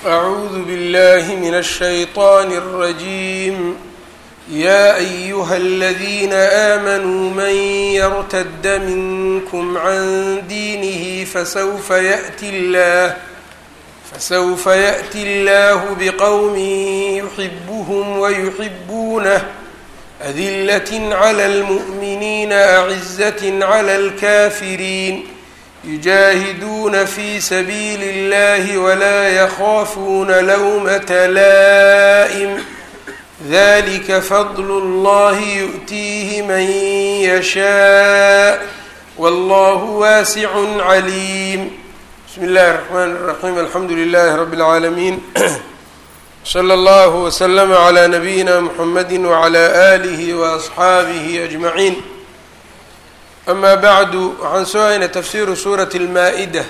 أعوذ بالله من الشيطان الرجيم يا أيها الذين آمنوا من يرتد منكم عن دينه فسوف يأتي الله فسوف يأتي الله بقوم يحبهم ويحبونه أذلة على المؤمنين أعزة على الكافرين يجاهدون في سبيل الله ولا يخافون لومة لائم ذلك فضل الله يؤتيه من يشاء والله واسع عليم بسم الله الرحمن الرحيم الحمد لله رب العالمين slى اllه وsلم عlى نبيina mحamedi وعlى آlih وأصxaabihi أجmaعiin ama bعdu waxaan soo haynay tafsiru suuraة الmaa-ida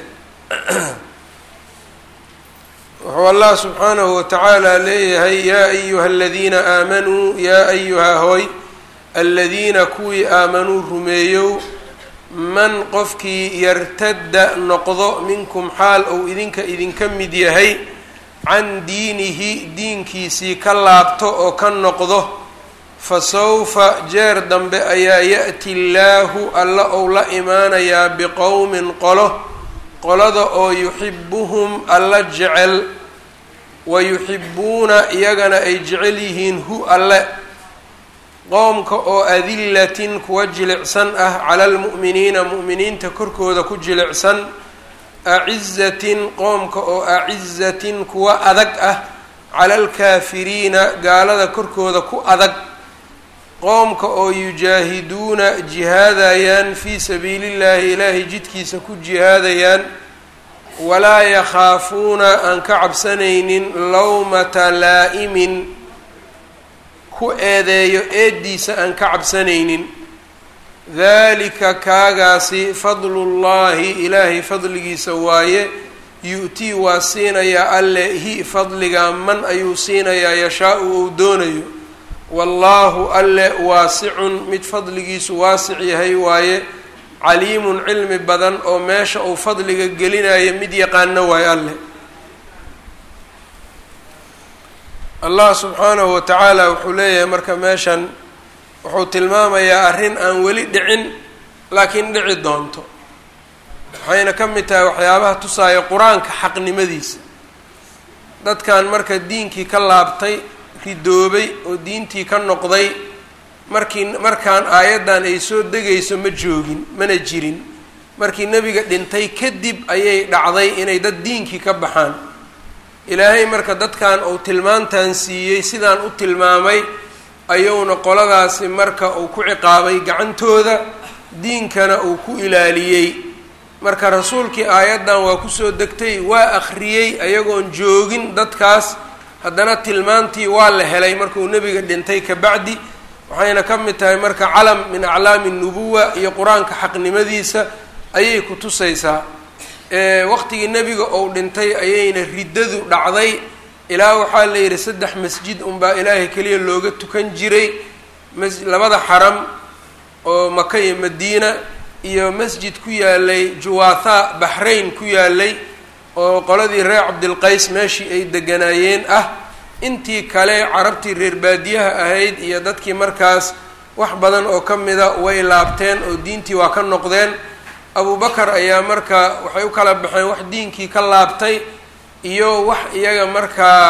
wuxuu allah subxaanahu wataعaalى leeyahay ya أyuha اladiina aamanuu ya أyuha hoy aladiina kuwii aamanuu rumeeyow man qofkii yartada noqdo minkum xaal ou idinka idinka mid yahay can diinihi diinkiisii ka laabto oo ka noqdo fa sawfa jeer dambe ayaa ya-ti llaahu alla ou la imaanayaa biqowmin qolo qolada oo yuxibuhum alla jecel wa yuxibuuna iyagana ay jecel yihiin hu alle qoomka oo adilatin kuwa jilicsan ah cala almu'miniina mu'miniinta korkooda ku jilicsan acizatin qoomka oo acizatin kuwa adag ah cala alkaafiriina gaalada korkooda ku adag qoomka oo yujaahiduuna jihaadayaan fii sabiili llahi ilaahay jidkiisa ku jihaadayaan walaa yakhaafuuna aan ka cabsanaynin lowmata laa'imin ku eedeeyo eeddiisa aan ka cabsanaynin dalika kaagaasi fadlullaahi ilaahay fadligiisa waaye yu-tii waa siinayaa alle hi fadliga man ayuu siinayaa yashaa-u ou doonayo wallaahu alle waasicun mid fadligiisu waasic yahay waaye caliimun cilmi badan oo meesha uu fadliga gelinayo mid yaqaano waaye alle allah subxaanahu watacaala wuxuu leeyahay marka meeshan wuxuu tilmaamayaa arrin aan weli dhicin laakiin dhici doonto waxayna ka mid tahay waxyaabaha tusaaya qur-aanka xaqnimadiisa dadkan marka diinkii ka laabtay ridoobay oo diintii ka noqday markii markaan aayaddan ay soo degayso ma joogin mana jirin markii nebiga dhintay kadib ayay dhacday inay dad diinkii ka baxaan ilaahay marka dadkan uu tilmaantan siiyey sidaan u tilmaamay ayuuna qoladaasi marka uu ku ciqaabay gacantooda diinkana uu ku ilaaliyey marka rasuulkii aayaddan waa kusoo degtay waa akhriyey ayagoon joogin dadkaas haddana tilmaantii waa la helay markuu nebiga dhintay kabacdi waxayna ka mid tahay marka calam min aclaami nubuwa iyo qur-aanka xaqnimadiisa ayay ku tusaysaa waqtigii nebiga ou dhintay ayayna riddadu dhacday ilaa waxaa la yidhi saddex masjid unbaa ilaahay keliya looga tukan jiray mas labada xaram oo maka iyo madiina iyo masjid ku yaalay juwaatha baxrayn ku yaalay oo qoladii reer cabdilqays meeshii ay deganaayeen ah intii kale carabtii reer baadiyaha ahayd iyo dadkii markaas wax badan oo ka mida way laabteen oo diintii waa ka noqdeen abubakar ayaa marka waxay u kala baxeen wax diinkii ka laabtay iyo wax iyaga markaa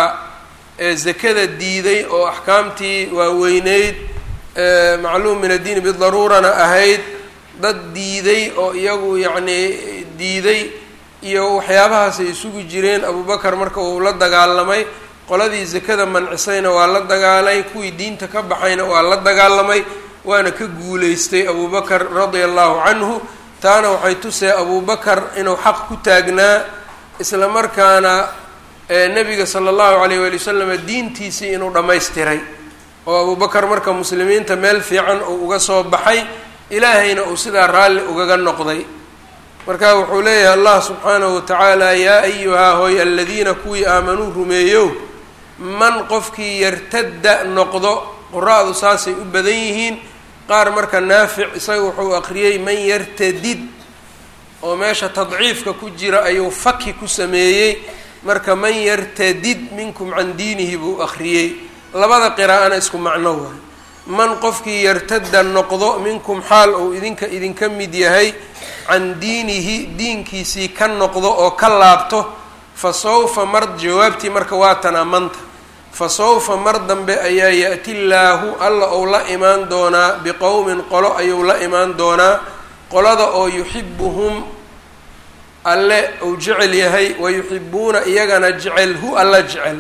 zakada diiday oo axkaamtii waaweyneyd macluum min addiini bidaruurana ahayd dad diiday oo iyagu yacnii diiday iyo waxyaabahaasay isugu jireen abubakar marka uu la dagaalamay qoladii zakada mancisayna waa la dagaalay kuwii diinta ka baxayna waa la dagaalamay waana ka guuleystay abubakar radia allahu canhu taana waxay tusee abubakar inuu xaq ku taagnaa isla markaana nebiga sala allahu alayh waali wasalam diintiisii inuu dhammaystiray oo abubakar marka muslimiinta meel fiican uu uga soo baxay ilaahayna uu sidaa raalli ugaga noqday marka wuxuu leeyahay allah subxaanahu watacaala yaa ayuhaa hoy aladiina kuwii aamanuu rumeeyow man qofkii yartadda noqdo qura-du saasay u badan yihiin qaar marka naafic isaga wuxuu aqriyey man yartadid oo meesha tadciifka ku jira ayuu faki ku sameeyey marka man yartadid minkum can diinihi buu akhriyey labada qiraa'ana isku macno waay man qofkii yartada noqdo minkum xaal uu idinka idinka mid yahay can diinihi diinkiisii ka noqdo oo ka laabto fa sawfa mar jawaabtii marka waa tanaa manta fa sawfa mar dambe ayaa ya-ti llaahu alla ou la imaan doonaa biqowmin qolo ayuu la imaan doonaa qolada oo yuxibuhum alle uu jecel yahay wa yuxibuuna iyagana jecel hu alla jecel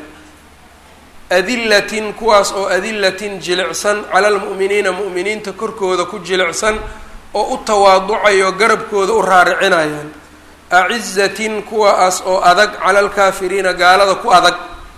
adilatin kuwaas oo adilatin jilicsan cala almu'miniina mu'miniinta korkooda ku jilicsan oo u tawaaducayo garabkooda u raaricinayaan acizatin kuwaas oo adag cala alkaafiriina gaalada ku adag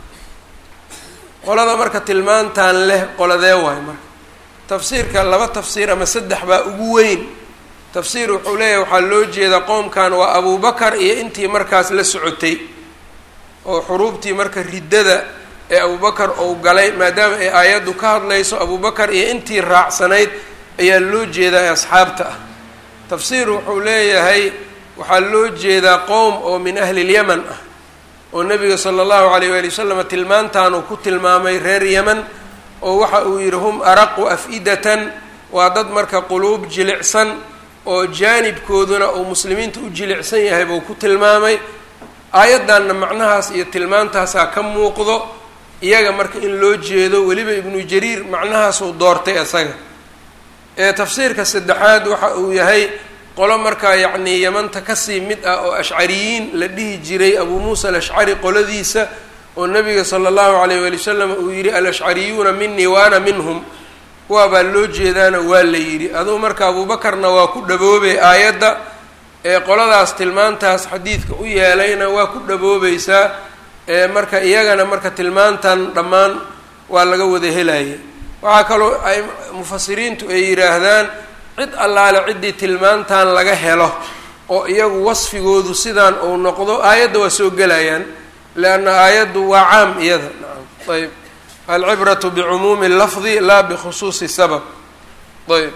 qolada marka tilmaantan leh qoladee waay marka tafsiirka laba tafsiir ama saddex baa ugu weyn tafsiir wuxuu leeyahay waxaa loo jeedaa qoomkan waa abubakar iyo intii markaas la socotay oo xuruubtii marka riddada ee abubakar ou galay maadaama ay aayaddu ka hadlayso abubakar iyo intii raacsanayd ayaa loo jeedaa ee asxaabta ah tafsiir wuxuu leeyahay waxaa loo jeedaa qowm oo min ahli lyaman ah oo nabiga sala allahu alayh waali wasalam tilmaantaanuu ku tilmaamay reer yeman oo waxa uu yidhi hum araqu af-idatan waa dad marka quluub jilicsan oo jaanibkooduna uu muslimiinta u jilicsan yahay buu ku tilmaamay aayaddanna macnahaas iyo tilmaantaasaa ka muuqdo iyaga marka in loo jeedo weliba ibnu jariir macnahaasuu doortay isaga ee tafsiirka saddexaad waxa uu yahay qolo markaa yacnii yamanta kasii mid ah oo ashcariyiin la dhihi jiray abuu muusa alashcari qoladiisa oo nabiga sala allahu alayh waali wasalam uu yidhi alashcariyuuna minii wa ana minhum kuwaabaa loo jeedaana waa la yidhi aduu marka abuubakarna waa ku dhaboobay aayadda ee qoladaas tilmaantaas xadiidka u yeelayna waa ku dhaboobaysaa ee marka iyagana marka tilmaantan dhammaan waa laga wada helaya waxaa kaloo ay mufasiriintu ay yidhaahdaan cid allaale ciddii tilmaantan laga helo oo iyagu wasfigoodu sidaan uu noqdo aayadda waa soo gelayaan leanna aayaddu waa caam iyada nacam ayb alcibratu bicumuumi lafdi laa bikhusuusi sabab ayb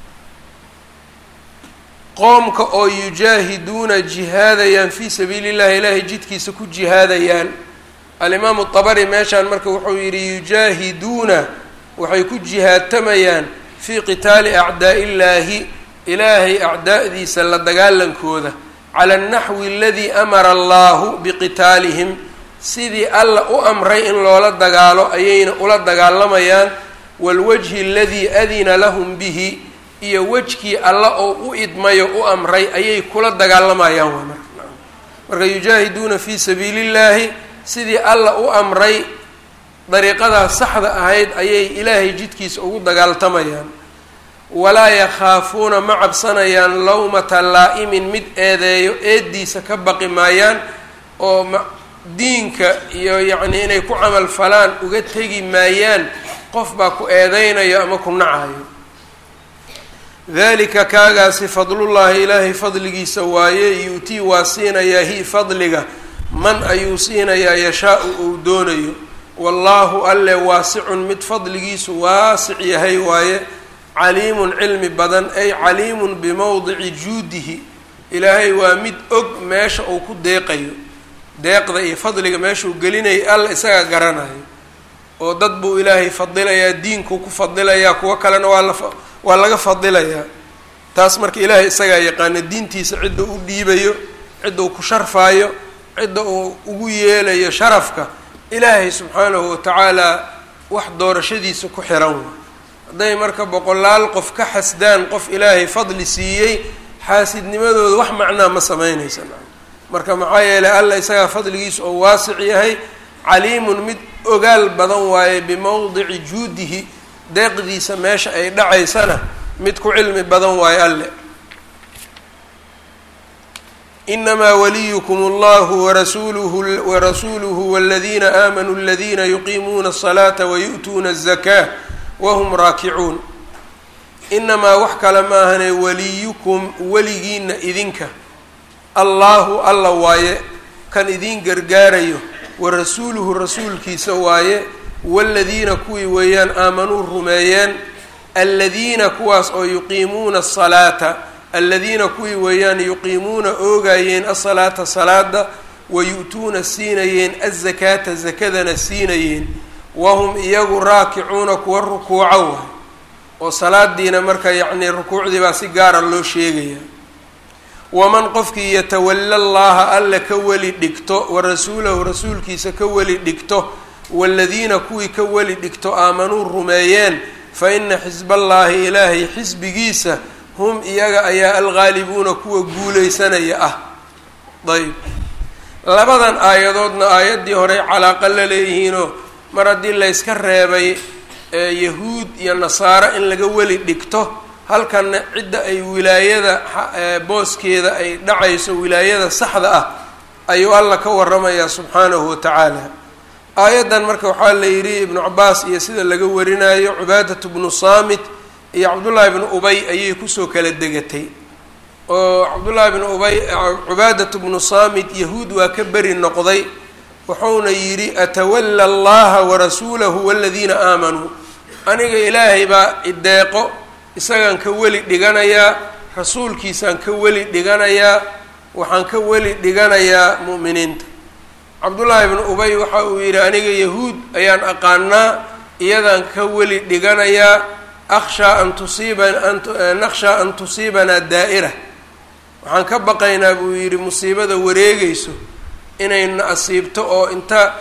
qoomka oo yujaahiduuna jihaadayaan fii sabiili llahi ilaahay jidkiisa ku jihaadayaan alimaamu dabari meeshaan marka wuxuu yidhi yujaahiduuna waxay ku jihaadtamayaan fii qitaali acdaa'i illaahi ilaahay acdaa'diisa la dagaalankooda cala alnaxwi aladii amara allahu biqitaalihim sidii alla u amray in loola dagaalo ayayna ula dagaalamayaan waalwajhi aladii adina lahum bihi iyo wejkii alla oo u idmayo u amray ayay kula dagaalamayaan waa marka marka yujaahiduuna fii sabiili llaahi sidii alla u amray dariiqadaas saxda ahayd ayay ilaahay jidkiisa ugu dagaaltamayaan walaa yakhaafuuna ma cabsanayaan lawmata laa'imin mid eedeeyo eeddiisa ka baqi maayaan oo diinka iyo yacnii inay ku camal falaan uga tegi maayaan qof baa ku eedeynayo ama ku nacayo dalika kaagaasi fadlullaahi ilaahay fadligiisa waaye yu-tii waa siinayaa hi fadliga man ayuu siinayaa yashaa-u uu doonayo wallaahu alle waasicun mid fadligiisu waasic yahay waaye caliimun cilmi badan ay caliimun bimowdici juudihi ilaahay waa mid og meesha uu ku deeqayo deeqda iyo fadliga meeshuu gelinayo alla isaga garanayo oo dad buu ilaahay fadilayaa diinkuu ku fadilayaa kuwo kalena waa la waa laga fadilayaa taas marka ilaahay isagaa yaqaana diintiisa cidda u dhiibayo cidda uu ku sharfaayo cidda uu ugu yeelayo sharafka ilaahay subxaanahu watacaala wax doorashadiisa ku xiran wa hadday marka boqolaal qof ka xasdaan qof ilaahay fadli siiyey xaasidnimadooda wax macnaa ma sameynaysa marka maxaa yeelay alla isagaa fadligiisa oo waasic yahay caliimun mid ogaal badan waaye bimowdici juudihi deeqdiisa meesha ay dhacaysana mid ku cilmi badan waaye alle inamaa waliyukum allahu warasuuluhu warasuuluhu waladiina aamanuu aladiina yuqiimuuna asalaata wayu'tuuna azakaa wahum raakicuun inamaa wax kale maahane waliyukum weligiina idinka allaahu alla waaye kan idiin gargaarayo warasuuluhu rasuulkiisa waaye waladiina kuwii weeyaan aamanuu rumeeyeen aladiina kuwaas oo yuqiimuuna asalaata aladiina kuwii weeyaan yuqiimuuna oogayeen asalaata salaada wayu-tuuna siinayeen azakaata zakadana siinayeen wahum iyagu raakicuuna kuwa rukuuco waay oo salaadiina marka yacnii rukuucdii baa si gaara loo sheegaya waman qofkii yatawalla llaha alla ka weli dhigto wa rasuulahu rasuulkiisa ka weli dhigto waaladiina kuwii ka weli dhigto aamanuu rumeeyeen fa ina xisballaahi ilaahay xisbigiisa hum iyaga ayaa alghaalibuuna kuwa guuleysanaya ah ayb labadan aayadoodna aayaddii horey calaaqa la leeyihiinoo mar haddii layska reebay yahuud iyo nasaaro in laga weli dhigto halkanna cidda ay wilaayada booskeeda ay dhacayso wilaayada saxda ah ayuu alla ka waramayaa subxaanahu wa tacaala aayaddan marka waxaa la yidhi ibnu cabaas iyo sida laga warinayo cubaadatu bnu saamit iyo cabdullaahi bnu ubay ayay kusoo kala degatay oo cabdullaahi bnu ubay cubaadatu bnu saamit yahuud waa ka beri noqday wuxuuna yidhi atawalla allaha warasuulahu waladiina aamanuu aniga ilaahay baa ideeqo isagaan ka weli dhiganayaa rasuulkiisaan ka weli dhiganayaa waxaan ka weli dhiganayaa mu'miniinta cabdullaahi bnu ubay waxa uu yidhi aniga yahuud ayaan aqaanaa iyadaan ka weli dhiganayaa akhshaa an tusiiba nakhshaa an tusiibanaa daa'ira waxaan ka baqaynaa buu yidhi musiibada wareegayso inayna asiibto oo inta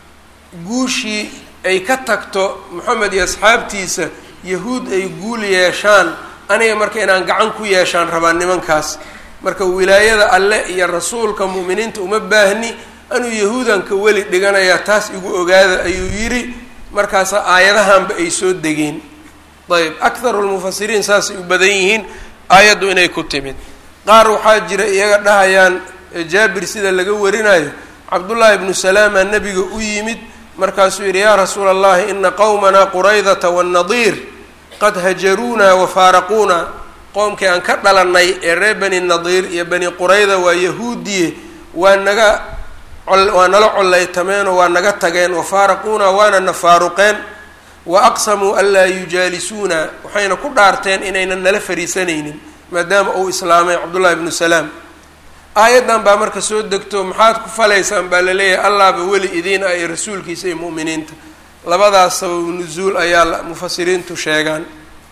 guushii ay ka tagto moxamed iyo asxaabtiisa yahuud ay guul yeeshaan aniga marka inaan gacan ku yeeshaan rabaa nimankaas marka wilaayada alle iyo rasuulka mu'miniinta uma baahni anuu yahuudan ka weli dhiganayaa taas igu ogaada ayuu yidhi markaasa aayadahanba ay soo degeen ayb akharu lmufasiriin saasay u badan yihiin aayaddu inay ku timid qaar waxaa jira iyaga dhahayaan jaabir sida laga warinayo cabdullaahi ibnu salaama nebiga u yimid markaasuu yidhi yaa rasuula allahi ina qowmanaa quraydata waannadiir qad hajaruunaa wa faaraquuna qoomkii aan ka dhalannay ee reer bani nadiir iyo bani qurayda waa yahuudiye waa naga waa nala collaytameenoo waa naga tageen wa faaraquuna waana na faaruqeen wa aqsamuu an laa yujaalisuuna waxayna ku dhaarteen inaynan nala fariisanaynin maadaama uu islaamay cabdullahi ibnu salaam aayaddan baa marka soo degto maxaad ku falaysaan baa laleeyahay allaaba weli idiin ah iyo rasuulkiisa iyo mu'miniinta labadaas sababu nusuul ayaa mufasiriintu sheegaan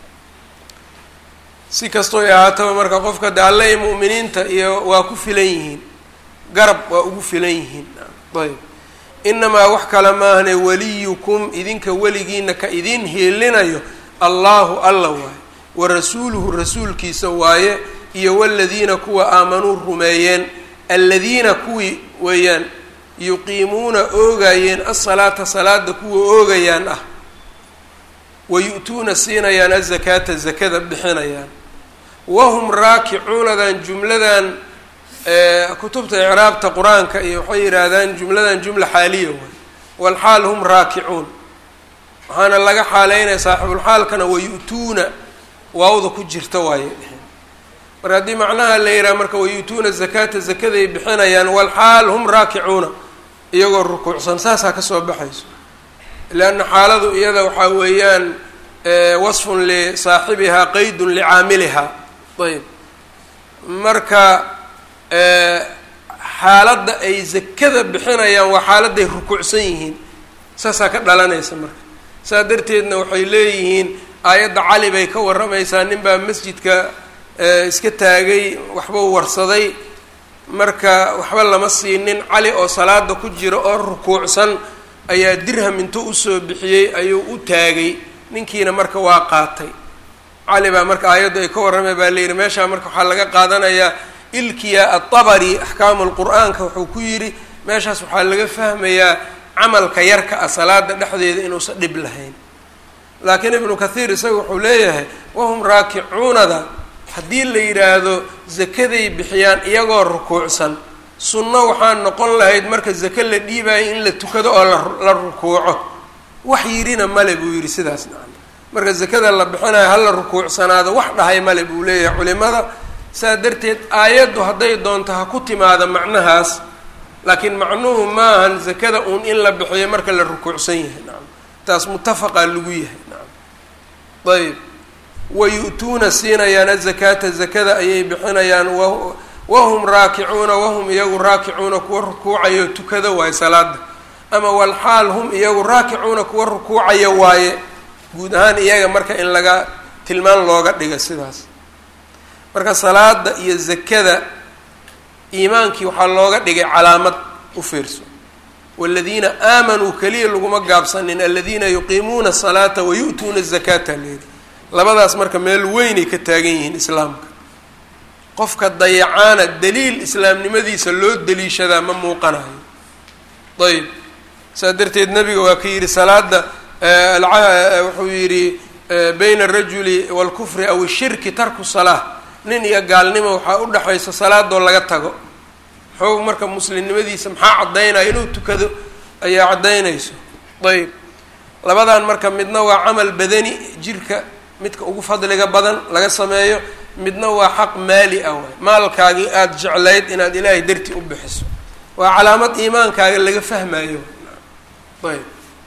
si kastoo ahaataba marka qofka de alle iyo mu'miniinta iyo waa ku filan yihiin garab waa ugu filan yihiin ayb inamaa wax kale maahane waliyukum idinka weligiina ka idiin hiilinayo allahu alla waaye wa rasuuluhu rasuulkiisa waaye iyo waladiina kuwa aamanuu rumeeyeen aladiina kuwii weeyaan yuqiimuuna oogayeen asalaata salaada kuwa oogayaan ah wayu-tuuna siinayaan azakaata zakada bixinayaan wahum raakicuunadan jumladan kutubta icraabta qur-aanka iyo waxay yidhaahdaan jumladan jumla xaaliya waay walxaal hum raakicuun waxaana laga xaaleynaya saaxibulxaalkana wayu-tuuna waawda ku jirta waaye marka haddii macnaha la yidhaha marka wayu-tuuna zakaata zakaday bixinayaan walxaal hum raakicuuna iyagoo rukuucsan saasaa kasoo baxayso leanna xaaladu iyada waxaa weeyaan wasfun lisaaxibihaa qeydun licaamilihaa ayb marka xaaladda ay zakada bixinayaan waa xaaladday rukuucsan yihiin saasaa ka dhalanaysa marka saa darteedna waxay leeyihiin aayadda cali bay ka warramaysaa ninbaa masjidka iska taagay waxbuu warsaday marka waxba lama siinin cali oo salaada ku jira oo rukuucsan ayaa dirham intuu usoo bixiyey ayuu u taagay ninkiina marka waa qaatay cali baa marka aayaddu ay ka warramay baa layidhi meeshaa marka waxaa laga qaadanayaa ilkiya atabari axkaamu lqur-aanka wuxuu ku yidhi meeshaas waxaa laga fahmayaa camalka yarka ah salaada dhexdeeda inuusan dhib lahayn laakiin ibnu kathiir isaga wuxuu leeyahay wahum raakicuunada haddii la yidhaahdo zakaday bixiyaan iyagoo rukuucsan sunno waxaa noqon lahayd marka zake la dhiibayo in la tukado oo la rukuuco wax yidhina male buu yidhi sidaas nacam marka zakada la bixinayo hala rukuucsanaado wax dhahay male buu leeyahay culimada saa darteed aayaddu hadday doonto ha ku timaada macnahaas laakiin macnuhu maahan zakada uun in la bixiyo marka la rukuucsan yahay nacam taas mutafaqaa lagu yahay nacam ayb wayu-tuuna siinayaan azakaata zakada ayay bixinayaan wahum raakicuuna wahum iyagu raakicuuna kuwa rukuucayo tukada waaye salaada ama walxaal hum iyagu raakicuuna kuwa rukuucaya waaye guud ahaan iyaga marka in laga tilmaan looga dhiga sidaas marka salaada iyo zakada iimaankii waxaa looga dhigay calaamad u fiirso waladiina aamanuu keliya laguma gaabsanin aladiina yuqiimuuna asalaata wayu'tuuna azakaata leedi labadaas marka meel weynay ka taagan yihiin islaamka qofka dayacaana daliil islaamnimadiisa loo daliishadaa ma muuqanayo ayb saas darteed nabiga waa ka yidhi salaada wuxuu yidhi bayna arajuli waalkufri aw ishirki tarku salaa nin iyo gaalnimo waxaa u dhexaysa salaadoo laga tago xoog marka muslimnimadiisa maxaa caddaynaya inuu tukado ayaa caddaynayso ayb labadan marka midna waa camal badani jirka midka ugu fadliga badan laga sameeyo midna waa xaq maali ah waay maalkaagii aada jeclayd inaad ilaahay dartii u bixiso waa calaamad iimaankaaga laga fahmayo ayb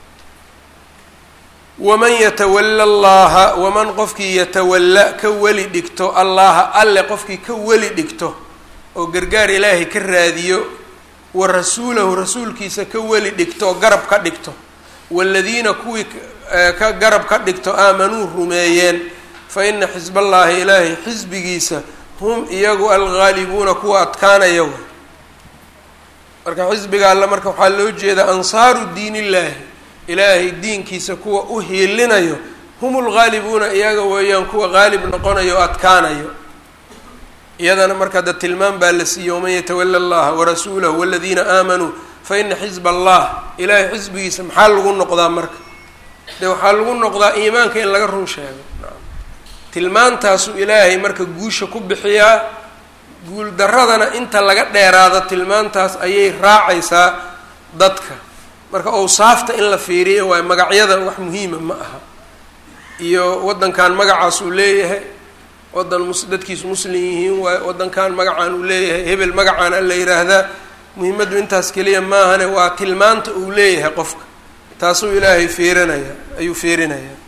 waman yatawalla allaha waman qofkii yatawalla ka weli dhigto allaha alle qofkii ka weli dhigto oo gargaar ilaahay ka raadiyo wa rasuulahu rasuulkiisa ka weli dhigto oo garab ka dhigto waaladiina kuwii ka garab ka dhigto aamanuu rumeeyeen fa ina xisballaahi ilaahay xisbigiisa hum iyagu alghaalibuuna kuwa adkaanaya way marka xisbiga alle marka waxaa loo jeedaa ansaaru diin illaahi ilaahay diinkiisa kuwa u hiilinayo hum lghaalibuuna iyaga weeyaan kuwa qaalib noqonayo o adkaanayo iyadana marka da tilmaam baa la siiyey waman yatawala allaha warasuulahu waladiina aamanuu fa ina xisba allah ilaahay xisbigiisa maxaa lagu noqdaa marka dee waxaa lagu noqdaa iimaanka in laga run sheego tilmaantaasuu ilaahay marka guusha ku bixiyaa guul daradana inta laga dheeraado tilmaantaas ayay raacaysaa dadka marka awsaafta in la fiiriyo waayo magacyada wax muhiima ma aha iyo waddankan magacaas uu leeyahay waddan mus dadkiisu muslim yihiin waayo waddankan magacaan uu leeyahay hebel magacaan a la yidhaahdaa muhiimaddu intaas keliya maahane waa tilmaanta uu leeyahay qofka taasuu ilaahay fiirinaya ayuu fiirinayaa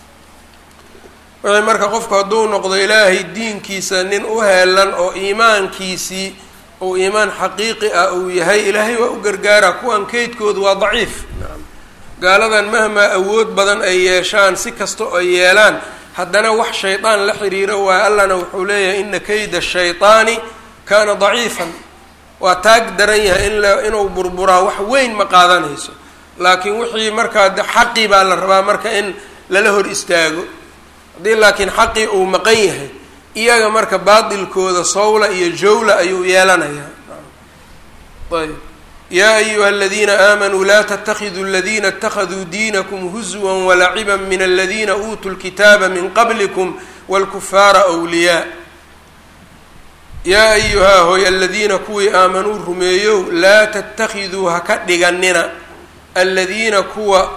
wixii marka qofku hadduu noqdo ilaahay diinkiisa nin u heelan oo iimaankiisii uu iimaan xaqiiqi ah uu yahay ilaahay waa u gargaaraa kuwan keydkoodu waa daciif gaaladan mahmaa awood badan ay yeeshaan si kasta oo ay yeelaan haddana wax shaydaan la xiriiro waayo allana wuxuu leeyahay ina kayda shayطaani kaana daciifan waa taag daran yahay in la inuu burburaa wax weyn ma qaadanayso laakiin wixii markaa de xaqii baa la rabaa marka in lala hor istaago haddii laakiin xaqii uu maqan yahay iyaga marka baatilkooda sawla iyo jawla ayuu yeelanayaa ayb yaa ayuha aladiina aamanuu laa tatakiduu aladiina اtakaduu diinakum huzwa walaciba min aladiina uutuu lkitaaba min qablikum wاlkufaara wliyaa yaa ayuhaa hoy aladiina kuwii aamanuu rumeeyow laa tatakiduu ha ka dhiganina aladiina kuwa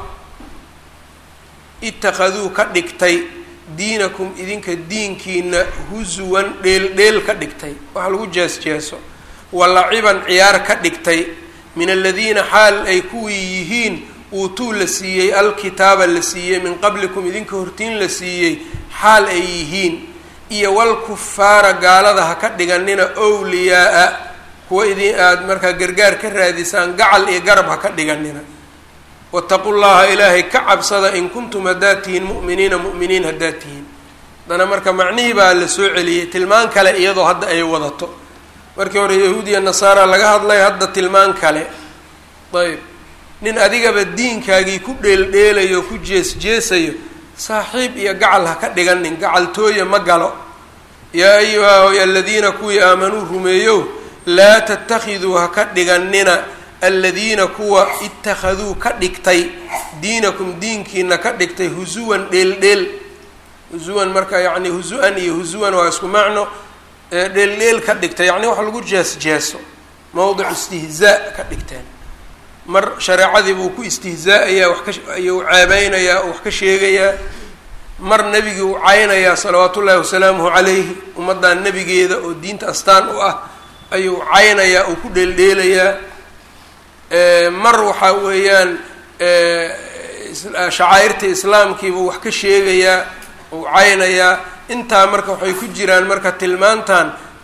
itakaduu ka dhigtay diinakum idinka diinkiina husuwan dheel dheel ka dhigtay wax lagu jees-jeeso walaciban ciyaar ka dhigtay min aladiina xaal ay kuwii yihiin uutuu la siiyey alkitaaba la siiyey min qablikum idinka hortiin la siiyey xaal ay yihiin iyo walkufaara gaalada ha ka dhiganina wliyaa-a kuwa idin aada markaa gargaar ka raadisaan gacal iyo garab ha ka dhiganina wataqu llaha ilaahay ka cabsada in kuntum haddaad tihiin mu'miniina mu'miniin haddaad tihiin haddana marka macnihii baa la soo celiyey tilmaan kale iyadoo hadda ay wadato markii hore yahuudiya nasaara laga hadlay hadda tilmaan kale ayb nin adigaba diinkaagii ku dheeldheelayo ku jees-jeesayo saaxiib iyo gacal ha ka dhiganin gacaltooya ma galo yaa ayuha hoy aladiina kuwii aamanuu rumeeyow laa tatakiduu ha ka dhiganina aladiina kuwa itakaduu ka dhigtay diinakum diinkiina ka dhigtay husuwan dheeldheel husuwan marka yacni husu-an iyo husuwan waa isku macno dheeldheel ka dhigtay yacni wax lagu jees-jeeso mowdic istihzaa ka dhigteen mar shareecadii buu ku istihzaa-ayaa wax ka ayuu ceebeynayaa oo wax ka sheegayaa mar nebigii u caynayaa salawaatu ullaahi wasalaamuhu calayhi ummaddan nebigeeda oo diinta astaan u ah ayuu caynayaa oo ku dheeldheelayaa mar waxaa weeyaan shacaa'irta islaamkiibuu wax ka sheegayaa uu caynayaa intaa marka waxay ku jiraan marka tilmaantan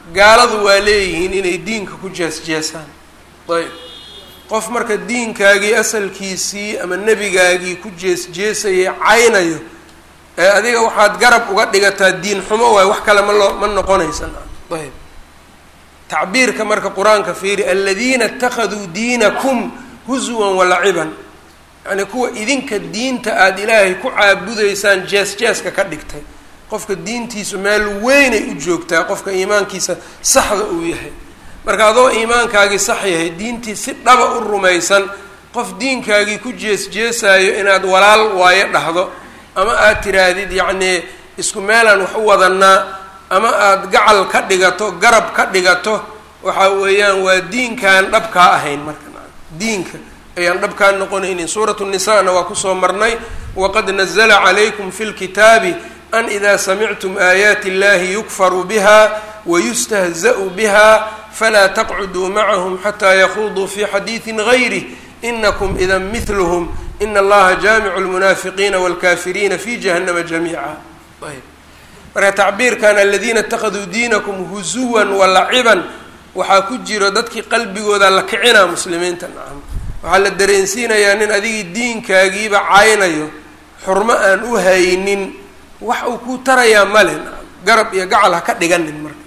gaaladu waa leeyihiin inay diinka ku jees-jeesaan ayb qof marka diinkaagii asalkiisii ama nebigaagii ku jees-jeesayay caynayo ee adiga waxaad garab uga dhigataa diin xumo waay wax kale ma loo ma noqonaysan ayb tacbiirka marka qur-aanka fiiri aladiina اtakaduu diinakum huswan walaciban yacni kuwa idinka diinta aada ilaahay ku caabudaysaan jees-jeeska ka dhigtay qofka diintiisu meel weynay u joogtaa qofka iimaankiisa saxda uu yahay marka adoo iimaankaagii sax yahay diintii si dhaba u rumaysan qof diinkaagii ku jees-jeesaayo inaad walaal waayo dhahdo ama aad tiraahdid yacnii isku meelaan wax u wadanaa ama aada gacal ka dhigato garab ka dhigato waxa weeyaan waa diinkaan dhabkaa ahayn marka diinka ayaan dhabkaa noqonaynin suuratu nisaana waa kusoo marnay waqad nazla calaykum fi lkitaabi an ida samictum aayaati اllahi yukfaru biha wayustahza'u biha falaa taqcuduu macahum xataa yakhuduu fi xadiidi gayrih inakum ida mihlhm ina allaha jaamicu lmunaafiqiina wاlkafiriina fi jahannama jamiica ayb marka tacbiirkan aladiina اtakaduu diinakum huzuwan walaciban waxaa ku jiro dadkii qalbigooda la kicinaa muslimiinta nacam waxaa la dareensiinayaa nin adigii diinkaagiiba caynayo xurmo aan u haynin wax uu ku tarayaa male nacam garab iyo gacal ha ka dhiganin marka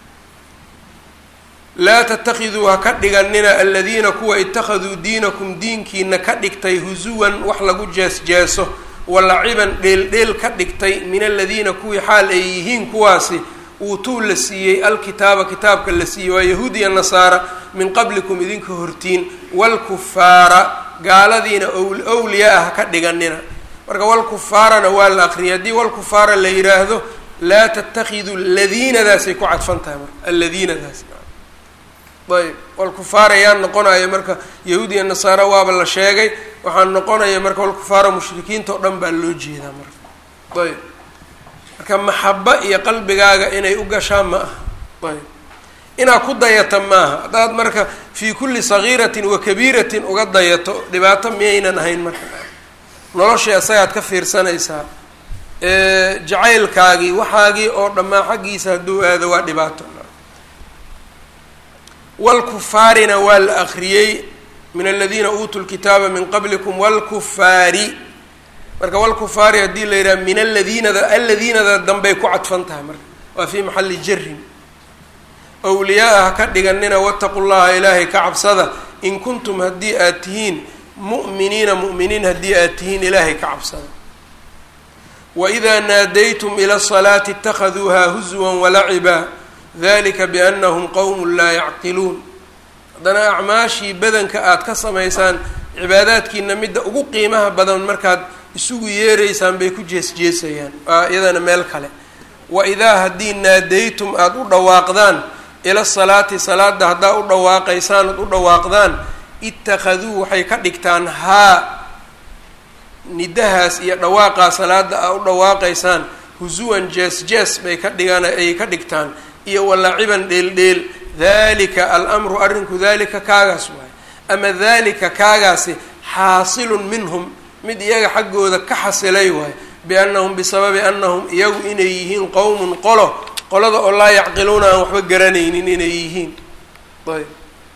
laa tatakiduu ha ka dhiganina aladiina kuwa itakaduu diinakum diinkiina ka dhigtay husuwan wax lagu jees-jeeso walaciban dheel-dheel ka dhigtay min aladiina kuwii xaal ay yihiin kuwaasi uutuu la siiyey alkitaaba kitaabka la siiyey waa yahuud iyo nasaara min qablikum idinka hortiin walkufaara gaaladiina owliya ah ka dhiganina marka walkufaarana waa la aqriyay haddii walkufaara la yidhaahdo laa tatakiduu ladiinadaasay ku cadfan tahay marka alladiinadaas ayb walkufaara yaa noqonaya marka yahuud iyo nasaara waaba la sheegay waxaa noqonaya marka walkufaara mushrikiinta oo dhan baa loo jeedaa marka ayb marka maxaba iyo qalbigaaga inay u gashaan ma aha ayb inaad ku dayata maaha haddaad marka fii kulli sagiiratin wa kabiiratin uga dayato dhibaato miyaynan ahayn marka noloshii isagaad ka fiirsanaysaa jacaylkaagii waxaagii oo dhammaa xaggiisa hadduu aado waa dhibaato walkufaarina waa la akriyey min aladiina uutuu lkitaaba min qablikum walkufaari marka walkufaari haddii la yidhaha min aladiinada aladiinada dambey ku cadfan tahay marka waa fii maxalli jarin awliyaa-a ha ka dhiganina wataqu llaha ilaahay ka cabsada in kuntum haddii aad tihiin mu'miniina mu'miniin haddii aad tihiin ilaahay ka cabsada waidaa naadaytum ila asalaati itakaduuha huswan walaciba dalika biannahum qowmun laa yacqiluun haddana acmaashii badanka aada ka samaysaan cibaadaadkiina midda ugu qiimaha badan markaad isugu yeeraysaan bay ku jees-jeesayaan waa iyadana meel kale wa idaa haddii naadaytum aada u dhawaaqdaan ila salaati salaada haddaa u dhawaaqaysaan ood u dhawaaqdaan ittakhaduu waxay ka dhigtaan haa nidahaas iyo dhawaaqaa salaada aa u dhawaaqaysaan husuwan jees-jees bay ka dhigaan ayay ka dhigtaan iyo walaciban dheel-dheel dalika alamru arrinku dalika kaagaas waaye ama dalika kaagaasi xaasilun minhum mid iyaga xaggooda ka xasilay waaye biannahum bisababi annahum iyagu inay yihiin qowmun qolo qolada oo laa yacqiluuna aan waxba garanaynin inay yihiin ayb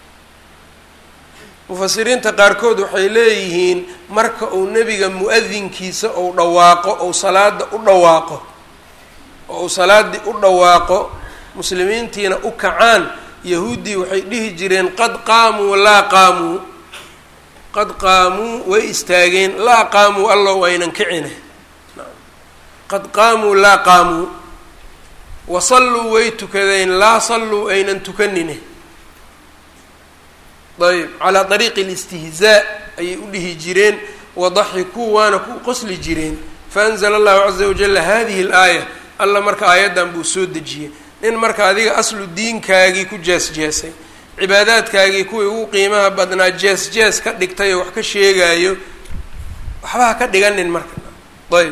mufasiriinta qaarkood waxay leeyihiin marka uu nebiga mu-adinkiisa ou dhawaaqo ou salaada u dhawaaqo oo uu salaaddii u dhawaaqo muslimiintiina u kacaan yahuuddii waxay dhihi jireen qad qaamuu laa qaamuu qad qaamuu way istaageen laa qaamuu allow aynan kicine qad qaamuu laa qaamuu wa salluu way tukadeen laa salluu aynan tukanine ayb calaa dariiqi alistihzaa ayay u dhihi jireen wadaxikuu waana ku qosli jireen faanzala allahu caza wajalla hadihi alaaya alla marka aayaddan buu soo dejiyey nin marka adiga aslu diinkaagii ku jees-jeesay cibaadaadkaagii kuwii ugu qiimaha badnaa jees-jees ka dhigtay oo wax ka sheegaayo waxba ha ka dhiganin marka ayb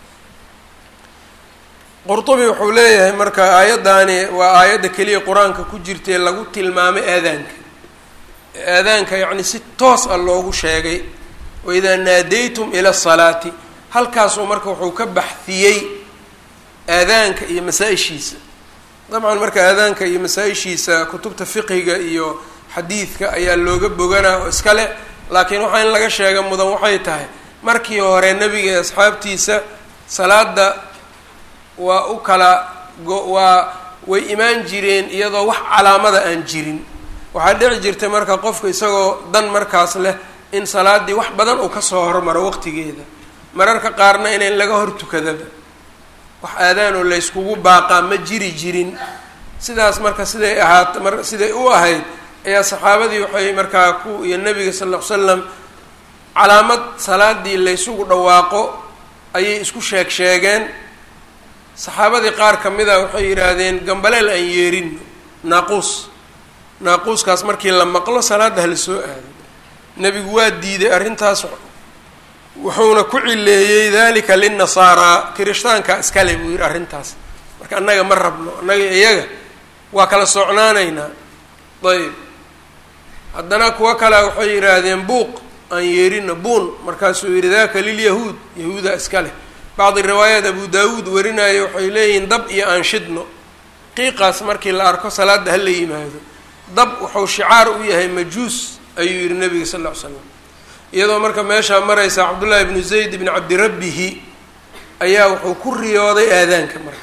qurtubi wuxuu leeyahay marka aayaddaani waa aayadda keliya qur-aanka ku jirtae lagu tilmaamay aadaanka aadaanka yacni si toos ah loogu sheegay waidaa naadaytum ila asalaati halkaasuu marka wuxuu ka baxdiyey aadaanka iyo masaa-ishiisa dabcan marka aadaanka iyo masaa-ishiisa kutubta fiqiga iyo xadiidka ayaa looga boganaa oo iska leh laakiin waxaa in laga sheega mudan waxay tahay markii hore nebiga iyo asxaabtiisa salaada waa u kala waa way imaan jireen iyadoo wax calaamada aan jirin waxaa dhici jirtay marka qofka isagoo dan markaas leh in salaaddii wax badan uu kasoo hormaro waqtigeeda mararka qaarna inayn laga hor tukadaba wax aadaanoo layskugu baaqaa ma jiri jirin sidaas marka siday ahaat mar siday u ahayd ayaa saxaabadii waxay markaa ku iyo nebiga sal ll ly slam calaamad salaadii laysugu dhawaaqo ayay isku sheeg sheegeen saxaabadii qaar ka mid a waxay yidhaahdeen gambaleel aan yeerin naaquus naaquuskaas markii la maqlo salaadda hala soo aado nebigu waa diiday arrintaas wuxuuna ku cileeyey dalika linasaaraa kirishtaanka iskale buu yidhi arrintaas marka annaga ma rabno annaga iyaga waa kala socnaanaynaa ayb haddana kuwo kale waxay yidhaahdeen buuq aan yeerino buun markaasuu yidhi daka lilyahuud yahuuda iska leh bacdi riwaayaat abu daawuud warinaayo waxay leeyihiin dab iyo aan shidno qiiqaas markii la arko salaadda ha la yimaado dab wuxuu shicaar u yahay majuus ayuu yihi nabiga sal ll ly slam iyadoo marka meeshaa maraysa cabdullaahi ibnu zayd ibni cabdirabbihi ayaa wuxuu ku riyooday aadaanka marka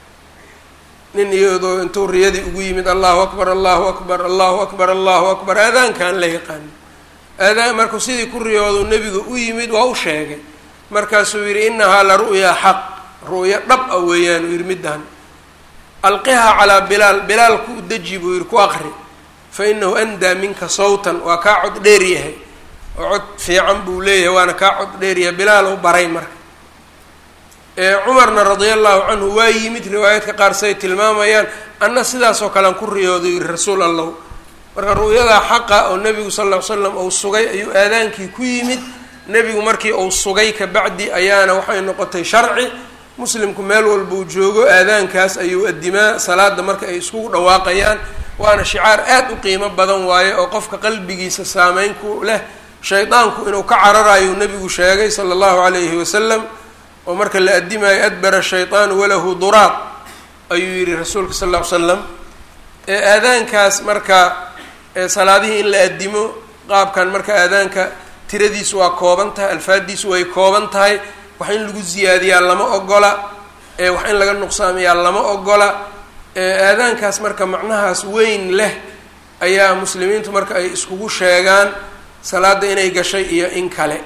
nin iyadoo intuu riyadii ugu yimid allahu akbar allahu akbar allahu akbar allahu akbar aadaankaan la yaqaano aadaan markuu sidii ku riyoodu nebiga u yimid waa u sheegay markaasuu yidhi inahaa la ru'yaa xaq ru'yo dhab a weeyaan uu yidhi middan alqihaa calaa bilaal bilaal ku deji buu yidhi ku aqri fa inahu andaa minka sawtan waa kaa cod dheer yahay oo cod fiican buu leeyahay waana kaa cod dheer yahay bilaal u baray marka cumarna radia allahu canhu waa yimid riwaayaadka qaar say tilmaamayaan anna sidaasoo kalean ku riyooday yihi rasuul allahu marka ru'yadaa xaqa oo nebigu sal ll ly slam uu sugay ayuu aadaankii ku yimid nebigu markii uu sugay kabacdi ayaana waxay noqotay sharci muslimku meel walbuu joogo aadaankaas ayuu adimaa salaada marka ay iskugu dhawaaqayaan waana shicaar aad u qiimo badan waaye oo qofka qalbigiisa saameyn ku leh shaydaanku inuu ka cararayo nebigu sheegay sala allahu calayhi wasalam oo marka la addimayo adbara shayطaanu walahu duraaq ayuu yihi rasuulka sal ll ly slam ee aadaankaas marka salaadihii in la addimo qaabkan marka aadaanka tiradiisu waa kooban tahay alfaadiisu way kooban tahay wax in lagu ziyaadiyaa lama ogola wax in laga nuqsaamiyaa lama ogola aadaankaas marka macnahaas weyn leh ayaa muslimiintu marka ay iskugu sheegaan salaada inay gashay iyo in kale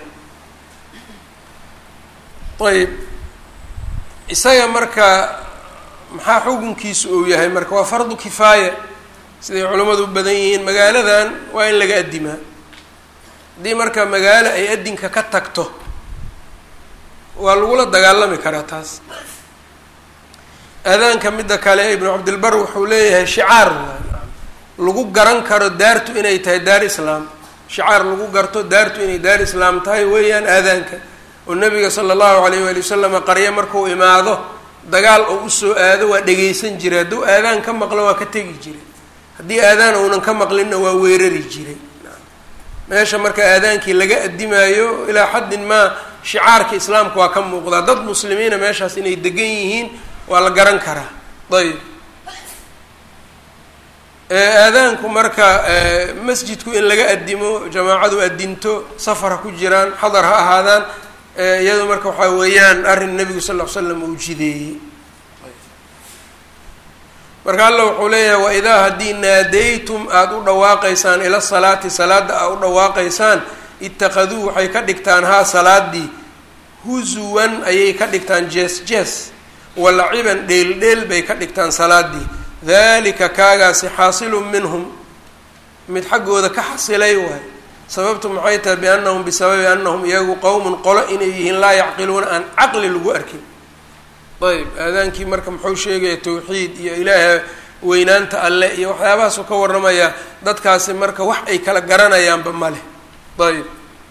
ayb isaga marka maxaa xukunkiisu uu yahay marka waa fardu kifaaya siday culimmadu u badan yihiin magaaladan waa in laga addimaa haddii marka magaalo ay addinka ka tagto waa lagula dagaalami karaa taas aadaanka midda kale ibnu cabdilbar wuxuu leeyahay shicaar lagu garan karo daartu inay tahay daar islaam shicaar lagu garto daartu inay daar islaam tahay weeyaan aadaanka oo nabiga sala allahu alayh waali wasalama qaryo markuu imaado dagaal oo usoo aado waa dhegaysan jiray hadduu aadaan ka maqlo waa ka tegi jiray haddii aadaan uunan ka maqlinna waa weerari jiray meesha marka aadaankii laga addimaayo ilaa xaddin maa shicaarka islaamka waa ka muuqdaa dad muslimiina meeshaas inay degan yihiin waa la garan karaa ayb aadaanku marka masjidku in laga addimo jamaacadu addinto safar ha ku jiraan xadar ha ahaadaan iyado marka waxaa weeyaan arrin nebigu sal ll ly slam uu jideeyey marka alla wuxuu leeyahay waidaa haddii naadaytum aada u dhawaaqaysaan ila salaati salaada aad u dhawaaqaysaan itakaduu waxay ka dhigtaan haa salaadii huzuwan ayay ka dhigtaan jees jees walaciban dheel dheel bay ka dhigtaan salaadii dalika kaagaasi xaasilun minhum mid xaggooda ka xasilay waay sababtu maxay tahay biannahum bisababi annahum iyagu qowmun qolo inay yihiin laa yacqiluuna aan caqli lagu arkin ayb aadaankii marka muxuu sheegaya tawxiid iyo ilaaha weynaanta alle iyo waxyaabahaasuu ka warramaya dadkaasi marka wax ay kala garanayaanba ma leh ayb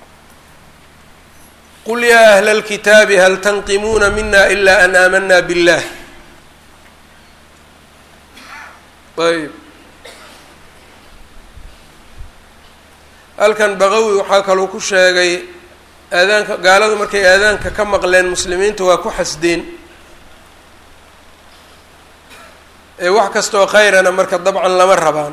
qul yaa ahla alkitaabi hal tanqimuuna mina ila an aamanaa billah ayb halkan baqawi waxaa kaluu ku sheegay aadaanka gaaladu markay aadaanka ka maqleen muslimiinta waa ku xasdeen wax kastaoo khayrana marka dabcan lama rabaan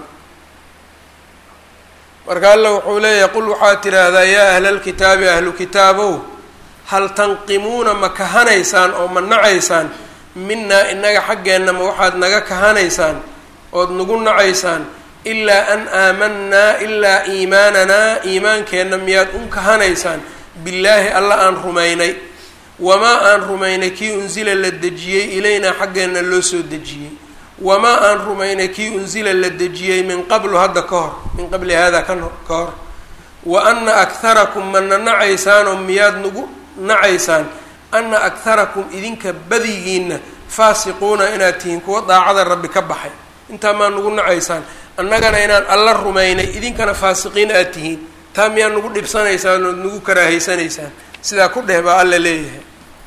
marka alla wuxuu leeyahay qul waxaad tidhaahdaa yaa ahla lkitaabi ahlu kitaabow hal tanqimuuna ma kahanaysaan oo ma nacaysaan minaa inaga xaggeenna ma waxaad naga kahanaysaan ood nagu nacaysaan ilaa an aamanaa ilaa iimaananaa iimaankeenna miyaad un kahanaysaan billaahi alla aan rumaynay wamaa aan rumaynay kii unsila la dejiyey ilaynaa xaggeenna loo soo dejiyey wamaa aan rumaynay kii unsila la dejiyey min qablu hadda ka hor min qabli hada ka ka hor wa ana akharakum mana nacaysaanoo miyaad nagu nacaysaan ana akharakum idinka badigiinna faasiquuna inaad tihiin kuwa daacada rabbi ka baxay intaa maa nagu nacaysaan annagana inaan alla rumaynay idinkana faasiqiin aad tihiin taa miyaa nagu dhibsanaysaan ood nagu karaahaysanaysaan sidaa ku dheh baa alla leeyahay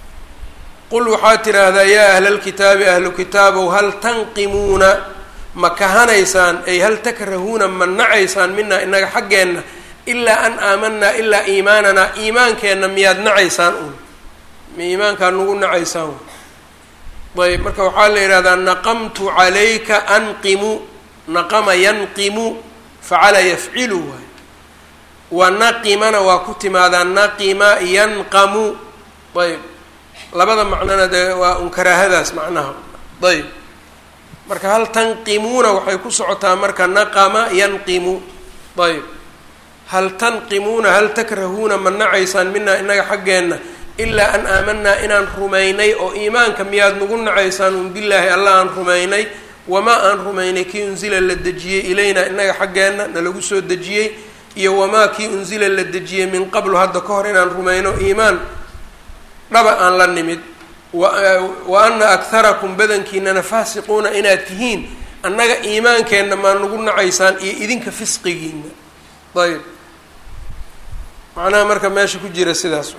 qul waxaad tidhaahdaa yaa ahla lkitaabi ahlu kitaabow hal tanqimuuna ma kahanaysaan ay hal takrahuuna ma nacaysaan minaa inaga xaggeenna ilaa an aamanaa ilaa iimaananaa iimaankeenna miyaad nacaysaan uun ma iimaankaa nagu nacaysaan ayb marka waxaa la yidhahdaa naqamtu calayka anqimu naqama yanqimu facala yafcilu waay wa naqimana waa ku timaadaa naqima yanqamu ayb labada macnona dee waa un karaahadaas macnaha ayb marka hal tanqimuuna waxay ku socotaa marka naqama yanqimu ayb hal tanqimuuna hal takrahuuna ma nacaysaan minaa inaga xaggeenna ilaa an aamanaa inaan rumaynay oo iimaanka miyaad nagu nacaysaan un billaahi alla aan rumaynay wamaa aan rumaynay kii unsila la dejiyey ilaynaa inaga xaggeenna nalagu soo dejiyey iyo wamaa kii unsila la dejiyey min qablu hadda ka hor inaan rumayno iimaan dhaba aan la nimid wa ana akharakum badankiinana faasiquuna inaad tihiin annaga iimaankeenna maa nagu nacaysaan iyo idinka fisqigiina ayb macnaha marka meesha ku jira sidaas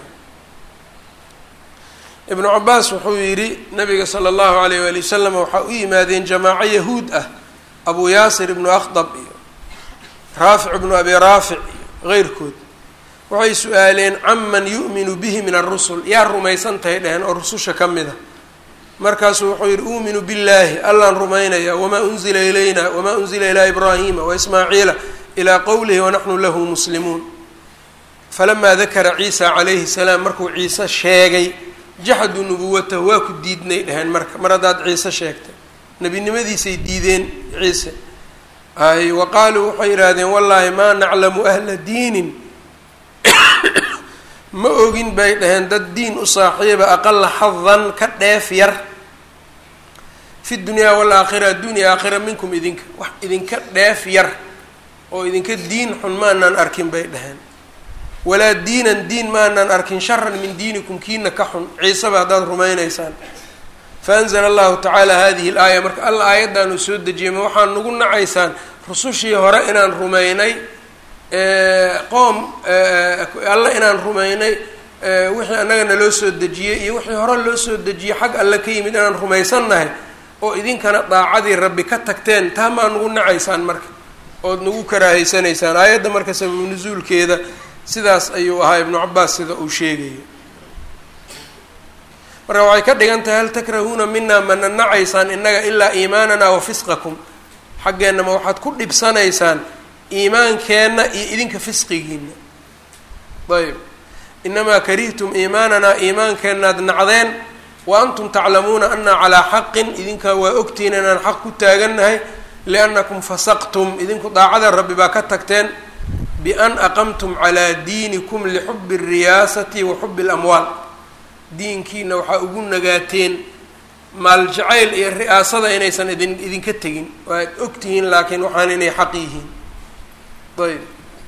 ibnu cabaas wuxuu yidhi nabiga sala allahu alayh waali wasalam waxaa u yimaadeen jamaaco yahuud ah abu yaasir ibnu akhdab iyo raafic ibnu abi raafic iyo keyrkood waxay su-aaleen caman yu'minu bihi min arusul yaa rumaysan tahay dheheen oo rususha ka mid a markaasuu wuxuu yihi uuminu billaahi allaan rumaynaya wamaa unzila ilayna wamaa unzila ilaa ibraahima waismaaciila ilaa qowlihi wanaxnu lahu muslimuun falamaa dakara ciisa calayhi salaam markuu ciise sheegay jaxaduu nubuwatahu waa ku diidnay dheheen marka mar haddaad ciise sheegtay nebinimadiisay diideen ciise ay wa qaaluu waxay yidhaahdeen wallaahi maa naclamu ahla diinin ma ogin bay dhaheen dad diin u saaxiiba aqala xadan ka dheef yar fi dunyaa walaakhira addunya aakhira minkum idinka wax idinka dheef yar oo idinka diin xun maanaan arkin bay dhaheen walaa diinan diin maanaan arkin sharan min diinikum kiina ka xun ciiseba haddaad rumaynaysaan faanzla allahu tacaala hadihi laaya marka alla aayaddaanu soo dejiyay ma waxaa nagu nacaysaan rusushii hore inaan rumaynay qoom alle inaan rumaynay wixii annaga naloo soo dejiyey iyo wixii hore loo soo dejiyey xag alle ka yimid inaan rumaysannahay oo idinkana daacadii rabbi ka tagteen taa maa nagu nacaysaan marka ood nagu karaahaysanaysaan aayadda marka sababu nusuulkeeda sidaas ayuu ahaa ibnu cabaas sida uu sheegayo marka waxay ka dhigan tahay hal takrahuuna minaa mana nacaysaan innaga ilaa iimaanana wa fisqakum xaggeenna ma waxaad ku dhibsanaysaan iimaankeenna iyo idinka fisqigiina ayb inamaa karihtum iimaananaa iimaankeennaad nacdeen wa antum taclamuuna anaa calaa xaqin idinkaa waa ogtihiin inaan xaq ku taagannahay liannakum fasaqtum idinku daacada rabbi baa ka tagteen bian aqamtum calaa diinikum lixubi alriyaasati wa xubi alamwaal diinkiina waxaa ugu nagaateen maal jacayl iyo ri'aasada inaysan idin idinka tegin waad ogtihiin laakiin waxaan inay xaq yihiin ayb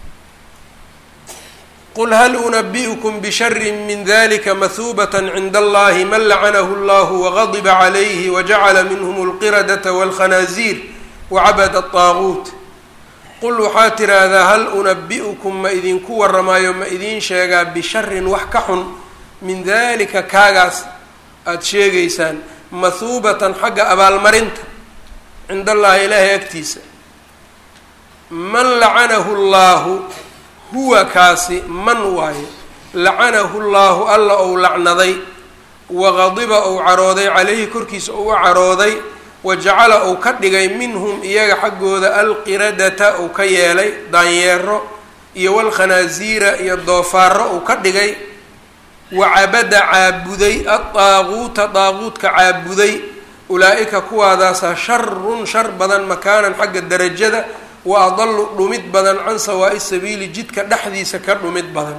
qul hal unabi'ukum bishari min dalika mahuubat cinda allahi man lacanahu allahu wagadiba calayhi wajacala minhm alqiradata walkhanaaziir wacabada ataaguut qul waxaa tiraahdaa hal unabi'ukum ma idinku warramaayo ma idiin sheegaa bisharin wax ka xun min dalika kaagaas aada sheegaysaan mahuubatan xagga abaalmarinta cinda allahi ilaahay agtiisa man lacanahu llaahu huwa kaasi man waaye lacanahu llaahu alla ou lacnaday waqadiba ou carooday calayhi korkiisa ou u carooday wa jacala uu ka dhigay minhum iyaga xaggooda alqiradata uu ka yeelay daanyeero iyo walkhanaasiira iyo doofaaro uu ka dhigay wa cabada caabuday adaaquuta daaquudka caabuday ulaa-ika kuwaadaasa sharun shar badan makaanan xagga darajada wa adalu dhumid badan can sawaa'i sabiili jidka dhexdiisa ka dhumid badan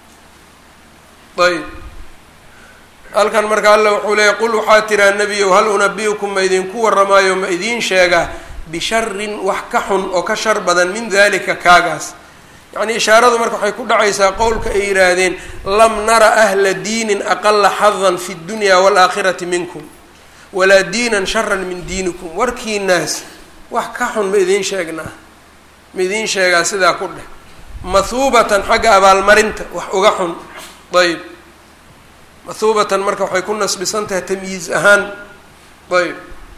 ayb halkan marka alla wuxuu leeyay qul waxaa tiraa nebiyow hal unabiukum ma idinku warramaayo ma idiin sheegaa bisharin wax ka xun oo ka shar badan min dalika kaagaas yacnii ishaaradu marka waxay ku dhacaysaa qowlka ay yidhaahdeen lam nara ahla diinin aqala xadan fi dunya waalaakhirati minkum walaa diinan sharan min diinikum warkiinaas wax ka xun ma idiin sheegnaa ma idiin sheegaa sidaa ku dheh mahuubatan xagga abaalmarinta wax uga xun ayb mahuubatan marka waxay ku nasbisan tahay tamyiiz ahaan ayb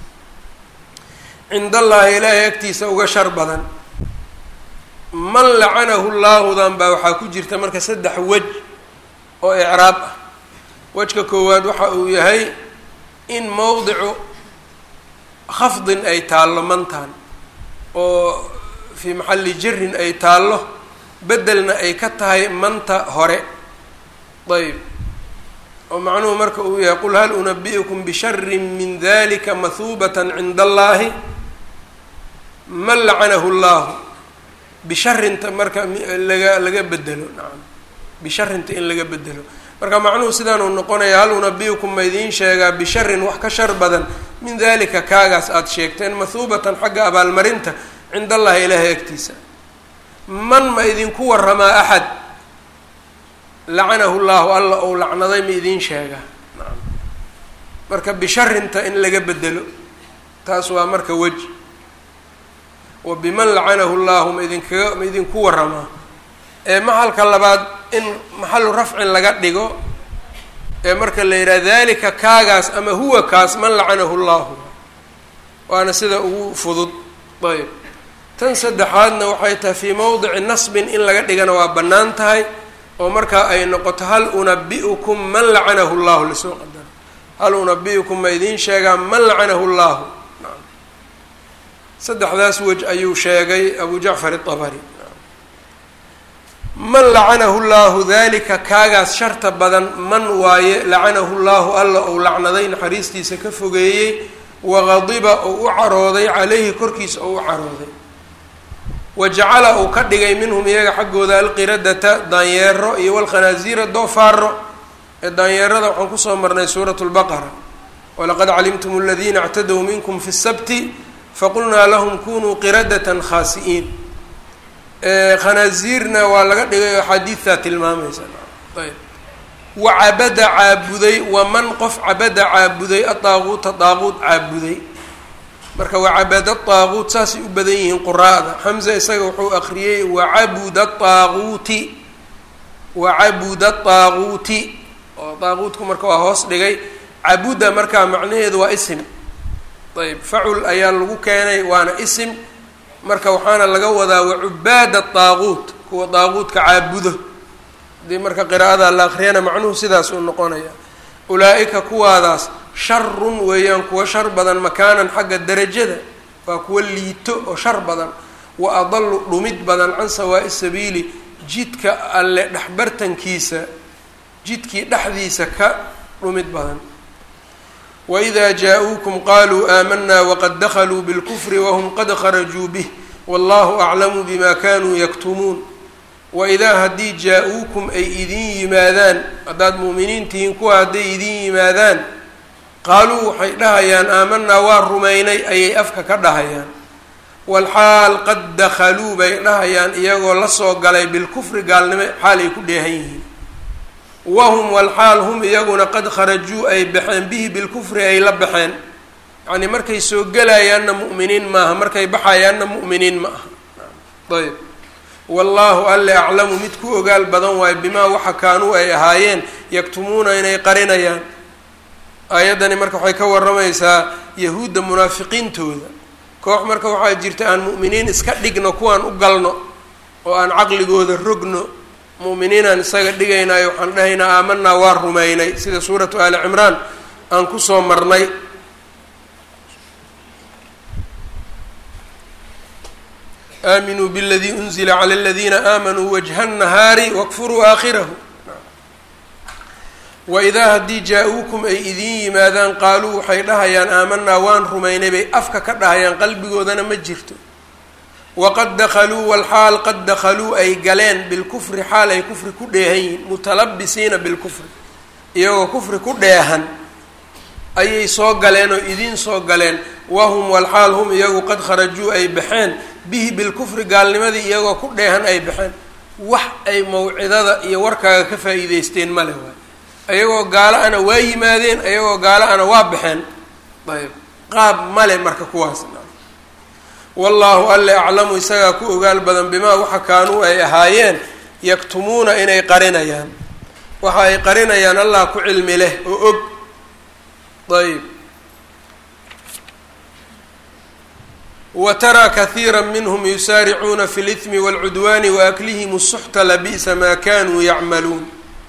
cind allaahi ilaahay agtiisa uga shar badan man lacanahu llaahudan baa waxaa ku jirta marka saddex wej oo icraab ah wejka koowaad waxa uu yahay in mowdicu khafdin ay taallo mantan oo fii maxalli jirin ay taallo beddelna ay ka tahay manta hore ayb oo macnuhu marka uu yahay qul hal unabi'ukum bisharin min dalika mahuubatan cinda allaahi man lacanahu llahu bisharinta marka laga laga bedelo nacam bisharinta in laga bedelo marka macnuhu sidaanuu noqonaya hal unabi'ukum ma idiin sheegaa bisharin wax ka shar badan min dalika kaagaas aada sheegteen mahuubatan xagga abaalmarinta cinda allahi ilaahay agtiisa man ma idinku waramaa axad lacanahu llahu alla ou lacnaday ma idiin sheegaa nacam marka bisharinta in laga bedelo taas waa marka weji wa biman lacanahu llahu ma idinkaga ma idinku waramaa ee maxalka labaad in maxalu rafcin laga dhigo ee marka la yidhaha dalika kaagaas ama huwa kaas man lacanahu llahu waana sida ugu fudud ayb tan saddexaadna waxay tahay fii mowdici nasbin in laga dhigana waa bannaan tahay oo markaa ay noqoto hal unabi'ukum man lacanahu llahu lasoo qadaro hal unabi'ukum ma idiin sheegaa man lacanahu llahu saddexdaas wej ayuu sheegay abu jacfar itabari man lacanahu llahu dalika kaagaas sharta badan man waaye lacanahu llahu alla ou lacnaday naxariistiisa ka fogeeyey waqadiba ou u carooday caleyhi korkiisa ou u carooday wa jacala uu ka dhigay minhum iyaga xaggooda alqiradata daanyeero iyo walkhanaasiira doofaaro ee daanyeerada waxaan kusoo marnay suurat lbaqara walaqad calimtum aladiina اctadow minkum fi sabti faqulnaa lahum kunuu qiradatan khaasi'iin khanaasiirna waa laga dhigay oo xadiidtaa tilmaamaysa ayb wa cabada caabuday wa man qof cabada caabuday adaaquuta daaquud caabuday marka wacabada daaquut saasay u badan yihiin quraa'da xamza isaga wuxuu akriyey wacabuda daaquuti wacabuda daaquuti oo daaquutku marka waa hoos dhigay cabuda markaa macnaheedu waa isim ayb facul ayaa lagu keenay waana isim marka waxaana laga wadaa wacubaada daaquut kuwa daaquudka caabudo hadii marka qiraa'ada la akriyana macnuhu sidaas uu noqonaya ulaa-ika kuwaadaas sharun weeyaan kuwa shar badan makaanan xagga darajada waa kuwa liito oo shar badan wa adalu dhumid badan can sawaa'i sabiili jidka alle dhexbartankiisa jidkii dhexdiisa ka dhumid badan wإida jaa-uukum qaluu aamanaa waqad dakluu bاlkfri whm qad kharajuu bih wallahu aclamu bima kanuu yaktumuun waidaa haddii jaa-uukum ay idin yimaadaan haddaad mu'miniin tihiin kuwa hadday idin yimaadaan qaaluu waxay dhahayaan aamanaa waa rumaynay ayay afka ka dhahayaan walxaal qad dakhaluu bay dhahayaan iyagoo lasoo galay bilkufri gaalnimo xaal ay ku dheehan yihiin wahum walxaal hum iyaguna qad kharajuu ay baxeen bihi bilkufri ay la baxeen yacnii markay soo gelayaanna mu'miniin maaha markay baxayaanna mu'miniin ma aha ayb wallaahu alle aclamu mid ku ogaal badan waayo bimaa waxa kaanuu ay ahaayeen yaktumuuna inay qarinayaan aayaddani marka waxay ka warramaysaa yahuudda munaafiqiintooda koox marka waxaa jirta aan mu'miniin iska dhigno kuwaan u galno oo aan caqligooda rogno mu'miniinaan isaga dhigaynayo waxaan dhahaynaa aamanaa waa rumaynay sida suuratu aali cimraan aan kusoo marnay aaminuu bاladii unzila clى اladiina aamanuu wajha الnahaari wاkfuruu aakhirahu waidaa haddii jaa-uukum ay idiin yimaadaan qaaluu waxay dhahayaan aamanaa waan rumaynay bay afka ka dhahayaan qalbigoodana ma jirto waqad dakhaluu walxaal qad dakhaluu ay galeen bilkufri xaal ay kufri ku dheehan yihiin mutalabisiina bilkufri iyagoo kufri ku dheehan ayay soo galeen oo idiin soo galeen wahum walxaal hum iyagu qad kharajuu ay baxeen bihi bilkufri gaalnimadii iyagoo ku dheehan ay baxeen wax ay mawcidada iyo warkaaga ka faa'iideysteen male waay ayagoo gaalo ana waa yimaadeen ayagoo gaalo ana waa baxeen ayb qaab male marka kuwaas wallaahu alle aclamu isagaa ku ogaal badan bimaa waxa kaanuu ay ahaayeen yaktumuuna inay qarinayaan waxa ay qarinayaan allah ku cilmi leh oo og ayb wa taraa kahiira minhum yusaaricuuna fi lihmi wاlcudwaani waaklihim suxta labi'sa maa kanuu yacmaluun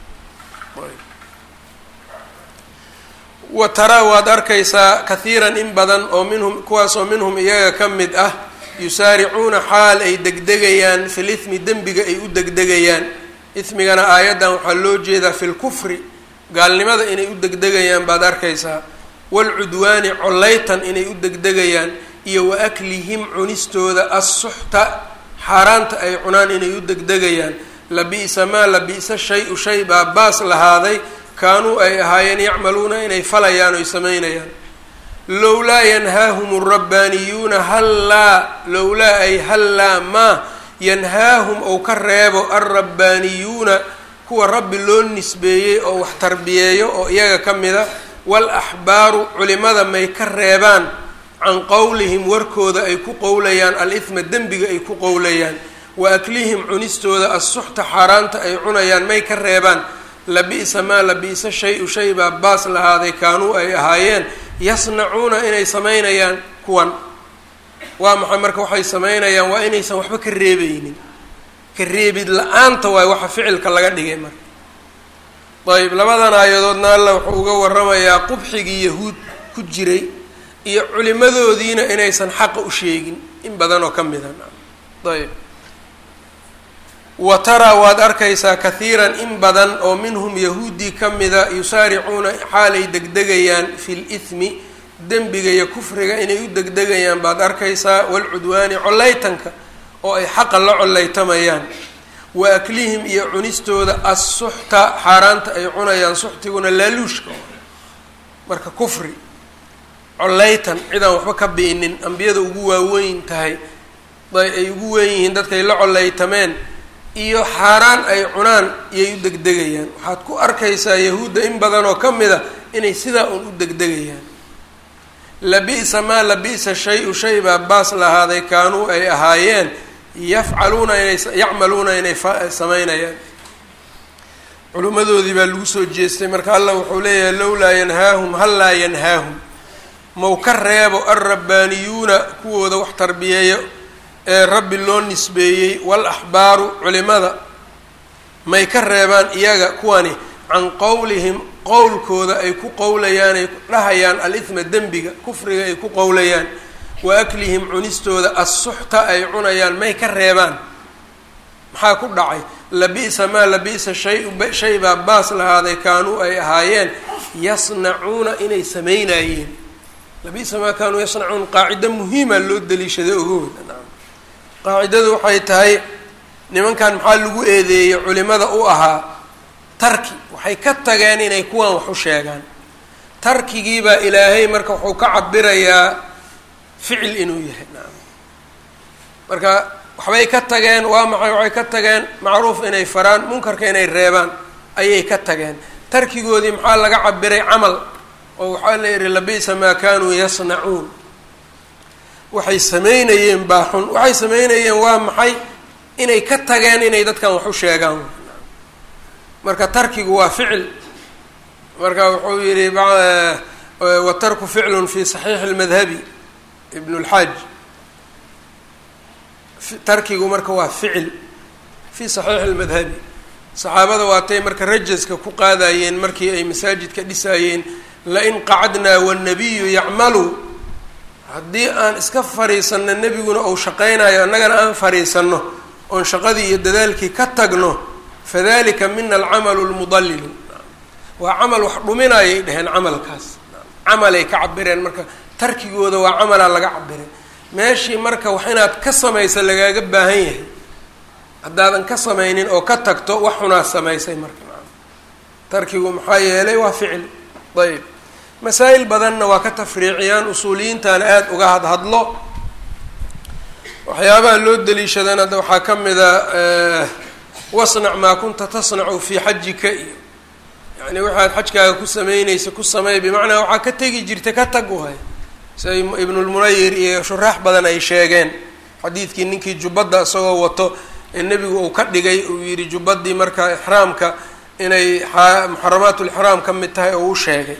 wa taraa waad arkaysaa kahiiran in badan oo minhum kuwaasoo minhum iyaga ka mid ah yusaaricuuna xaal ay degdegayaan fil ithmi dembiga ay u degdegayaan ismigana aayaddan waxaa loo jeedaa fi lkufri gaalnimada inay u degdegayaan baad arkaysaa waalcudwaani collaytan inay u degdegayaan iyo wa aklihim cunistooda assuxta xaaraanta ay cunaan inay u degdegayaan labi'sa maa labi'sa shay-u shay baa baas lahaaday kaanuu ay ahaayeen yacmaluuna inay falayaan oy samaynayaan lowlaa yanhaahum alrabbaaniyuuna hallaa lowlaa ay hallaa maa yanhaahum ou ka reebo alrabbaaniyuuna kuwa rabbi loo nisbeeyey oo wax tarbiyeeyo oo iyaga ka mida wal axbaaru culimada may ka reebaan can qowlihim warkooda ay ku qowlayaan al-ihma dembiga ay ku qowlayaan wa aklihim cunistooda assuxta xaaraanta ay cunayaan may ka reebaan labi'sa maa labi'sa shay-u shay baa baas lahaaday kaanuu ay ahaayeen yasnacuuna inay samaynayaan kuwan waa maxay marka waxay samaynayaan waa inaysan waxba ka reebeynin ka reebid la-aanta waay waxa ficilka laga dhigay marka ayb labadan aayadoodna alla wuxuu uga waramayaa qubxigii yahuud ku jiray iyo culimadoodiina inaysan xaqa u sheegin in badan oo ka mida ayb wa taraa waad arkaysaa kahiiran in badan oo minhum yahuudii ka mida yusaaricuuna xaalay degdegayaan fi lithmi dembiga iyo kufriga inay u degdegayaan baad arkaysaa waalcudwaani collaytanka oo ay xaqa la collaytamayaan wa aklihim iyo cunistooda assuxta xaaraanta ay cunayaan suxtiguna laaluushka marka kufri collaytan cidaan waxba ka bi'inin ambiyada ugu waaweyn tahay ay ugu weyn yihiin dadkay la collaytameen iyo xaaraan ay cunaan iyay u degdegayaan waxaad ku arkaysaa yahuudda in badan oo ka mid a inay sidaa uun u degdegayaan labi'sa maa labi'sa shay-u shay baa baas lahaaday kaanuu ay ahaayeen yafcaluuna inay yacmaluuna inay samaynayaan culimmadoodii baa lagu soo jeestay marka allah wuxuu leeyahay lowlaa yanhaahum hallaa yanhaahum maw ka reebo alrabbaaniyuuna kuwooda wax tarbiyeeyo ee rabbi loo nisbeeyey wal axbaaru culimada may ka reebaan iyaga kuwani can qowlihim qowlkooda ay ku qowlayaan ay dhahayaan al-ihma dembiga kufriga ay ku qowlayaan wa aklihim cunistooda assuxta ay cunayaan may ka reebaan maxaa ku dhacay labi'sa maa labi'sa shay shay baa baas lahaaday kaanuu ay ahaayeen yasnacuuna inay samaynayeen labi'sa maa kaanuu yasnacuun qaacido muhiima loo daliishaday ogooda qaacidadu waxay tahay nimankan maxaa lagu eedeeyey culimada u ahaa tarki waxay ka tageen inay kuwan wax u sheegaan tarkigiibaa ilaahay marka wuxuu ka cabirayaa ficil inuu yahay naam marka waxbay ka tageen waa maxay waxay ka tageen macruuf inay faraan munkarka inay reebaan ayay ka tageen tarkigoodii maxaa laga cabiray camal oo waxaa la yihi labi'sa maa kaanuu yasnacuun waxay samaynayeen baa xun waxay samaynayeen waa maxay inay ka tageen inay dadkan wax u sheegaan marka tarkigu waa ficil marka wuxuu yihi watarku ficlun fi saxiixi اlmadhabi ibn اlxaaj tarkigu marka waa ficil fi saxiixi اlmadhabi saxaabada waatay marka rajaska ku qaadayeen markii ay masaajidka dhisaayeen lain qacadnaa wالnabiyu yacmalu haddii aan iska fariisanno nebiguna uu shaqaynayo annagana aan fariisanno oon shaqadii iyo dadaalkii ka tagno fadalika mina alcamalu lmudallilu waa camal wax dhuminayay dheheen camalkaas camalay ka cabireen marka tarkigooda waa camalaa laga cabiray meeshii marka wax inaad ka samaysa lagaaga baahan yahay haddaadan ka samaynin oo ka tagto wax xunaa samaysay marka tarkigu maxaa yeelay waa ficil ayb masaa'il badanna waa ka tafriiciyaan usuuliyiintana aada uga hadhadlo waxyaabaha loo daliishadana hadda waxaa ka mida wasnac maa kunta tasnacu fii xajika iyo yani waxaad xajkaaga ku sameyneysa ku sameey bimacnaa waxaa ka tegi jirta ka tag waay sida ibnulmunayir iyo shuraax badan ay sheegeen xadiidkii ninkii jubbadda isagoo wato ee nebigu uu ka dhigay uu yidhi jubbadii marka ixraamka inay muxaramaat lixraam ka mid tahay oo u sheegay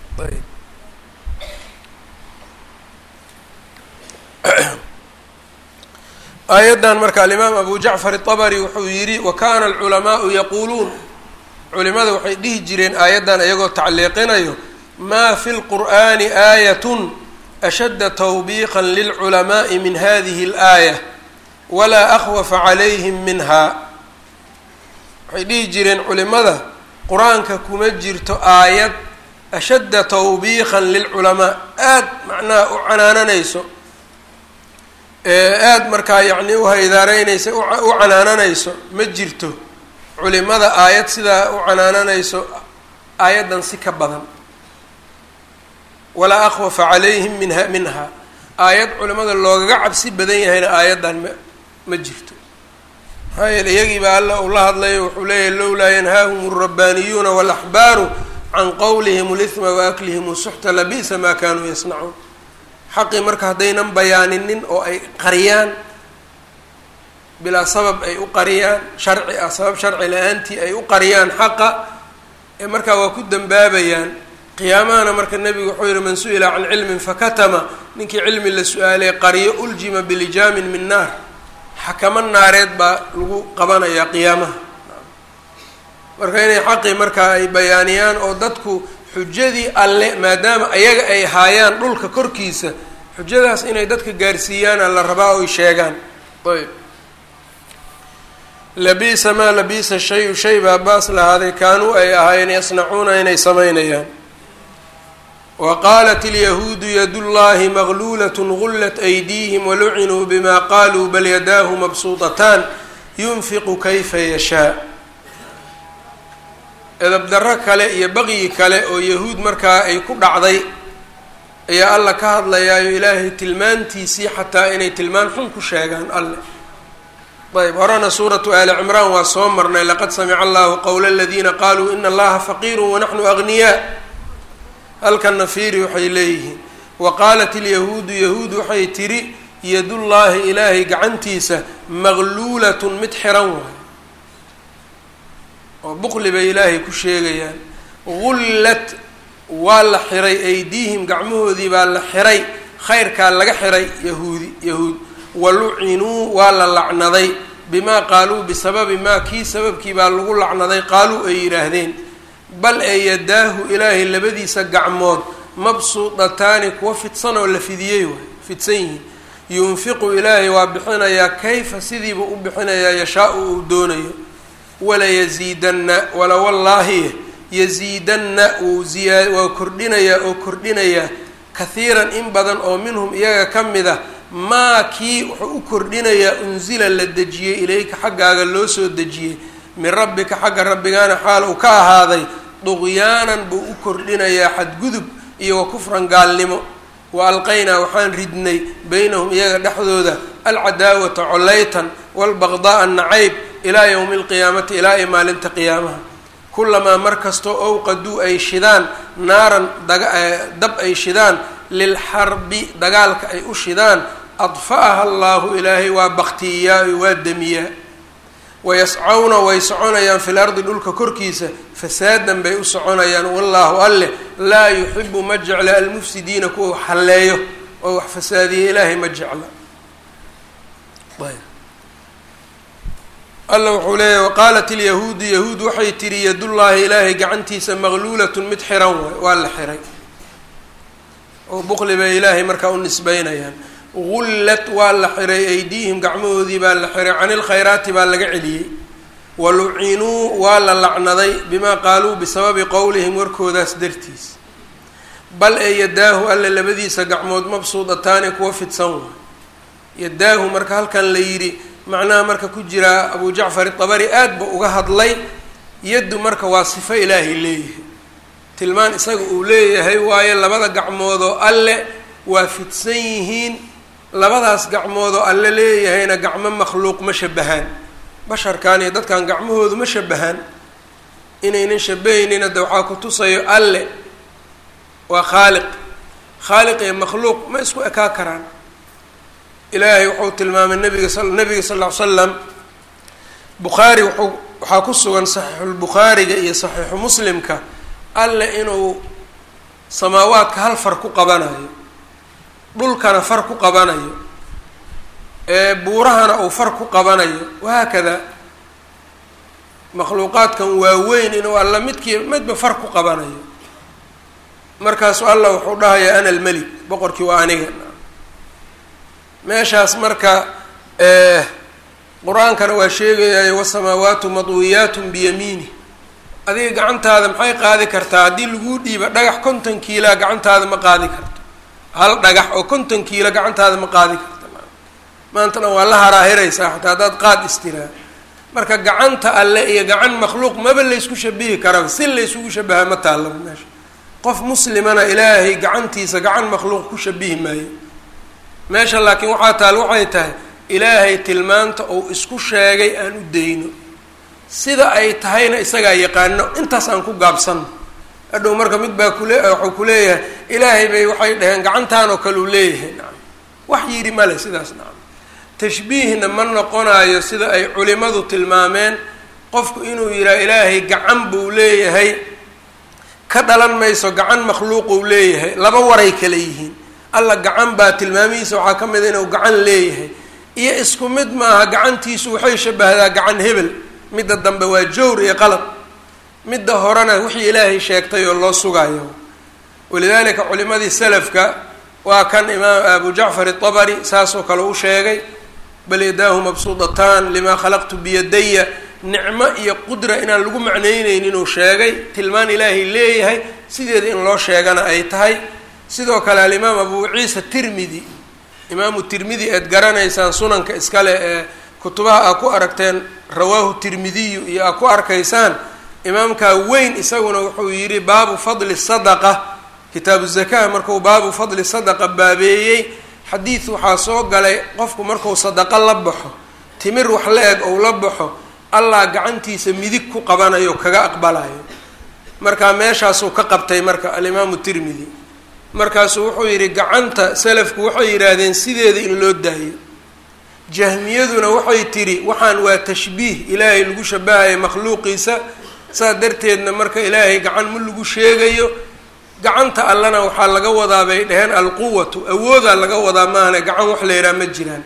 aayaddan marka alimaam abu jacfar itabari wuxuu yidhi wa kana alculamaau yaquuluun culimada waxay dhihi jireen aayaddan iyagoo tacliiqinayo maa fi lqur'ani aayatun ashadda tawbiiqan lilculamaai min hadihi اlaaya walaa akhwafa calayhim minha waxay dhihi jireen culimada qur-aanka kuma jirto aayad ashadda tawbiiqan lilculamaa aada macnaha u canaananayso aada markaa yacni uhaydaaraynaysa u canaananayso ma jirto culimada aayad sidaa u canaananayso aayaddan si ka badan walaa akhwafa calayhim minha minha aayad culimada loogaga cabsi badan yahayna aayaddan ma ma jirto maxaa yeele iyagii baa alla uu la hadlayo wuxuu leeyahy lowlaa yanhaahum alrabbaaniyuuna waalaxbaaru can qowlihim lihma waaklihim suxta labi'sa maa kaanuu yasnacuun xaqii marka haddaynan bayaaninin oo ay qariyaan bilaa sabab ay u qariyaan sharci ah sabab sharci la-aantii ay u qariyaan xaqa ee markaa waa ku dembaabayaan qiyaamahana marka nebigu wuxuu yihi man su-ila can cilmin fakatama ninkii cilmi la su-aalay qariyo uljima bilijaamin min naar xakamo naareed baa lagu qabanayaa qiyaamaha marka inay xaqii markaa ay bayaaniyaan oo dadku xujadii alle maadaama ayaga ay haayaan dhulka korkiisa xujadaas inay dadka gaarsiiyaana la rabaa oy sheegaan ayb labiisa maa labiisa shayu shay baa baas lahaaday kaanuu ay ahaayeen yasnacuuna inay samaynayaan wa qaalat ilyahuudu yadullaahi magluulat gullat aydiihim walucinuu bima qaaluu bal yadaahu mabsuuطataan yunfiqu kayfa yashaa edabdarro kale iyo baqyi kale oo yahuud markaa ay ku dhacday ayaa alla ka hadlayaayo ilaahay tilmaantiisii xataa inay tilmaan xun ku sheegaan alle ayb horena suuratu aali cimraan waa soo marnay laqad samica allahu qowla aladiina qaaluu ina allaha faqiiru wanaxnu agniyaa halkanna fiiri waxay leeyihiin wa qaalat ilyahuudu yahuud waxay tidhi yadullaahi ilaahay gacantiisa magluulatun mid xiran waay oo buqli bay ilaahay ku sheegayaan gullat waa la xiray aydiihim gacmahoodii baa la xiray khayrkaa laga xiray yahuudi yahuud walucinuu waa la lacnaday bimaa qaaluu bisababi maa kii sababkii baa lagu lacnaday qaaluu ay yidhaahdeen bal ee yadaahu ilaahay labadiisa gacmood mabsuudataani kuwa fidsan oo la fidiyey waay fidsan yihiin yunfiqu ilaahay waa bixinayaa kayfa sidiiba u bixinayaa yashaa-u uu doonayo walayasiidanna wala wallaahi yasiidanna wuu ziyaa waa kordhinayaa oo kordhinayaa kahiiran in badan oo minhum iyaga ka mid a maa kii wuxuu u kordhinayaa unsila la dejiyey ilayka xaggaaga loo soo dejiyey min rabbika xagga rabbigaana xaal uu ka ahaaday duqyaanan buu u kordhinayaa xadgudub iyo wa kufran gaalnimo wa alqaynaa waxaan ridnay beynahum iyaga dhexdooda alcadaawata collaytan waalbaqda'a nacayb ilaa yowmi alqiyaamati ilaa ay maalinta qiyaamaha kulamaa mar kastoo owqaduu ay shidaan naaran dab ay shidaan lilxarbi dagaalka ay u shidaan adfa'aha allaahu ilaahay waa baktiyiyaa waa demiyaa wayascawna way soconayaan fil ardi dhulka korkiisa fasaadan bay u soconayaan wallaahu alleh laa yuxibu ma jecla almufsidiina kuwa wax halleeyo oo wax fasaadiya ilaahay ma jecla alla wuxuu leeyahy waqaalat ilyahuudu yahuud waxay tihi yadullaahi ilaahay gacantiisa maqluulatun mid xiran waay waa la xiray oo buqli bay ilaahay markaa u nisbeynayaan gullat waa la xiray aydiihim gacmahoodii baa la xiray cani lkhayraati baa laga celiyey walucinuu waa la lacnaday bimaa qaaluu bisababi qowlihim warkoodaas dartiis bal ee yadaahu alle labadiisa gacmood mabsuudataani kuwa fidsan waay yadaahu marka halkan la yidhi macnaha marka ku jiraa abu jacfar itabari aad ba uga hadlay yaddu marka waa sifo ilaahay leeyahay tilmaan isaga uu leeyahay waayo labada gacmoodoo alle waa fidsan yihiin labadaas gacmoodoo alle leeyahayna gacmo makhluuq ma shabahaan basharkan iyo dadkan gacmahoodu ma shabahaan inaynan shabahaynina de waxaa ku tusayo alle waa khaaliq khaaliq iyo makhluuq ma isku ekaa karaan ilaahay wuxuu tilmaamay nabiga s nabiga sal ll ly slam bukhaari wuxuu waxaa ku sugan saxiixulbukhaariga iyo saxiixu muslimka alle inuu samaawaadka hal far ku qabanayo dhulkana far ku qabanayo ee buurahana uu far ku qabanayo wahaakada makhluuqaadkan waaweyn inuu alla midkii midba far ku qabanayo markaasu allah wuxuu dhahayaa ana almelik boqorkii waa aniga meeshaas marka qur-aankana waa sheegayayo wasamaawaatu madwiyaatun biyamiini adiga gacantaada maxay qaadi kartaa haddii laguu dhiiba dhagax konton kiilaa gacantaada ma qaadi karto hal dhagax oo konton kiilo gacantaada ma qaadi karto maantana waa la haraahiraysaa xataa haddaad qaad istiraa marka gacanta alle iyo gacan makhluuq maba laysku shabihi karaba si laysugu shabaha ma taallaba meesha qof muslimana ilaahay gacantiisa gacan makhluuq ku shabihi maayo meesha laakiin waxaa taal waxay tahay ilaahay tilmaanta uu isku sheegay aan u dayno sida ay tahayna isagaa yaqaano intaas aan ku gaabsanno hadhow marka mid baa kule waxuu ku leeyahay ilaahay bay waxay dhaheen gacantaan oo kale uu leeyahay nacam wax yidhi male sidaas nacam tashbiihna ma noqonayo sida ay culimadu tilmaameen qofku inuu yidhaha ilaahay gacan buu leeyahay ka dhalan mayso gacan makhluuquu leeyahay laba waray kale yihiin alla gacan baa tilmaamihiisa waxaa ka mid a inuu gacan leeyahay iyo isku mid maaha gacantiisu waxay shabahdaa gacan hebel midda dambe waa jawr iyo qalad midda horena wixii ilaahay sheegtay oo loo sugayo walidaalika culimadii salafka waa kan imaam abu jacfar itabari saasoo kale u sheegay bal yadaahu mabsuudataan limaa khalaqtu biyadaya nicmo iyo qudra inaan lagu macnaynaynin inuu sheegay tilmaan ilaahay leeyahay sideeda in loo sheegana ay tahay sidoo kale alimaam abu ciisa tirmidi imaamu tirmidi eed garanaysaan sunanka iskale ee kutubaha aa ku aragteen rawaahu tirmidiyu iyo aa ku arkaysaan imaamkaa weyn isaguna wuxuu yidhi baabu fadli sadaqa kitaabu zakaa markuu baabu fadli sadaqa baabeeyey xadiid waxaa soo galay qofku marku sadaqo la baxo timir wax la eg ou la baxo allah gacantiisa midig ku qabanayo kaga aqbalayo markaa meeshaasuu ka qabtay marka alimaamu tirmidi markaasuu wuxuu yidhi gacanta salafku waxay yidhaahdeen sideeda in loo daayo jahmiyaduna waxay tidhi waxaan waa tashbiih ilaahay lagu shabahayo makhluuqiisa saas darteedna marka ilaahay gacan ma lagu sheegayo gacanta allana waxaa laga wadaa bay dhaheen alquwatu awoodaa laga wadaa maahane gacan wax la yidhaha ma jiraan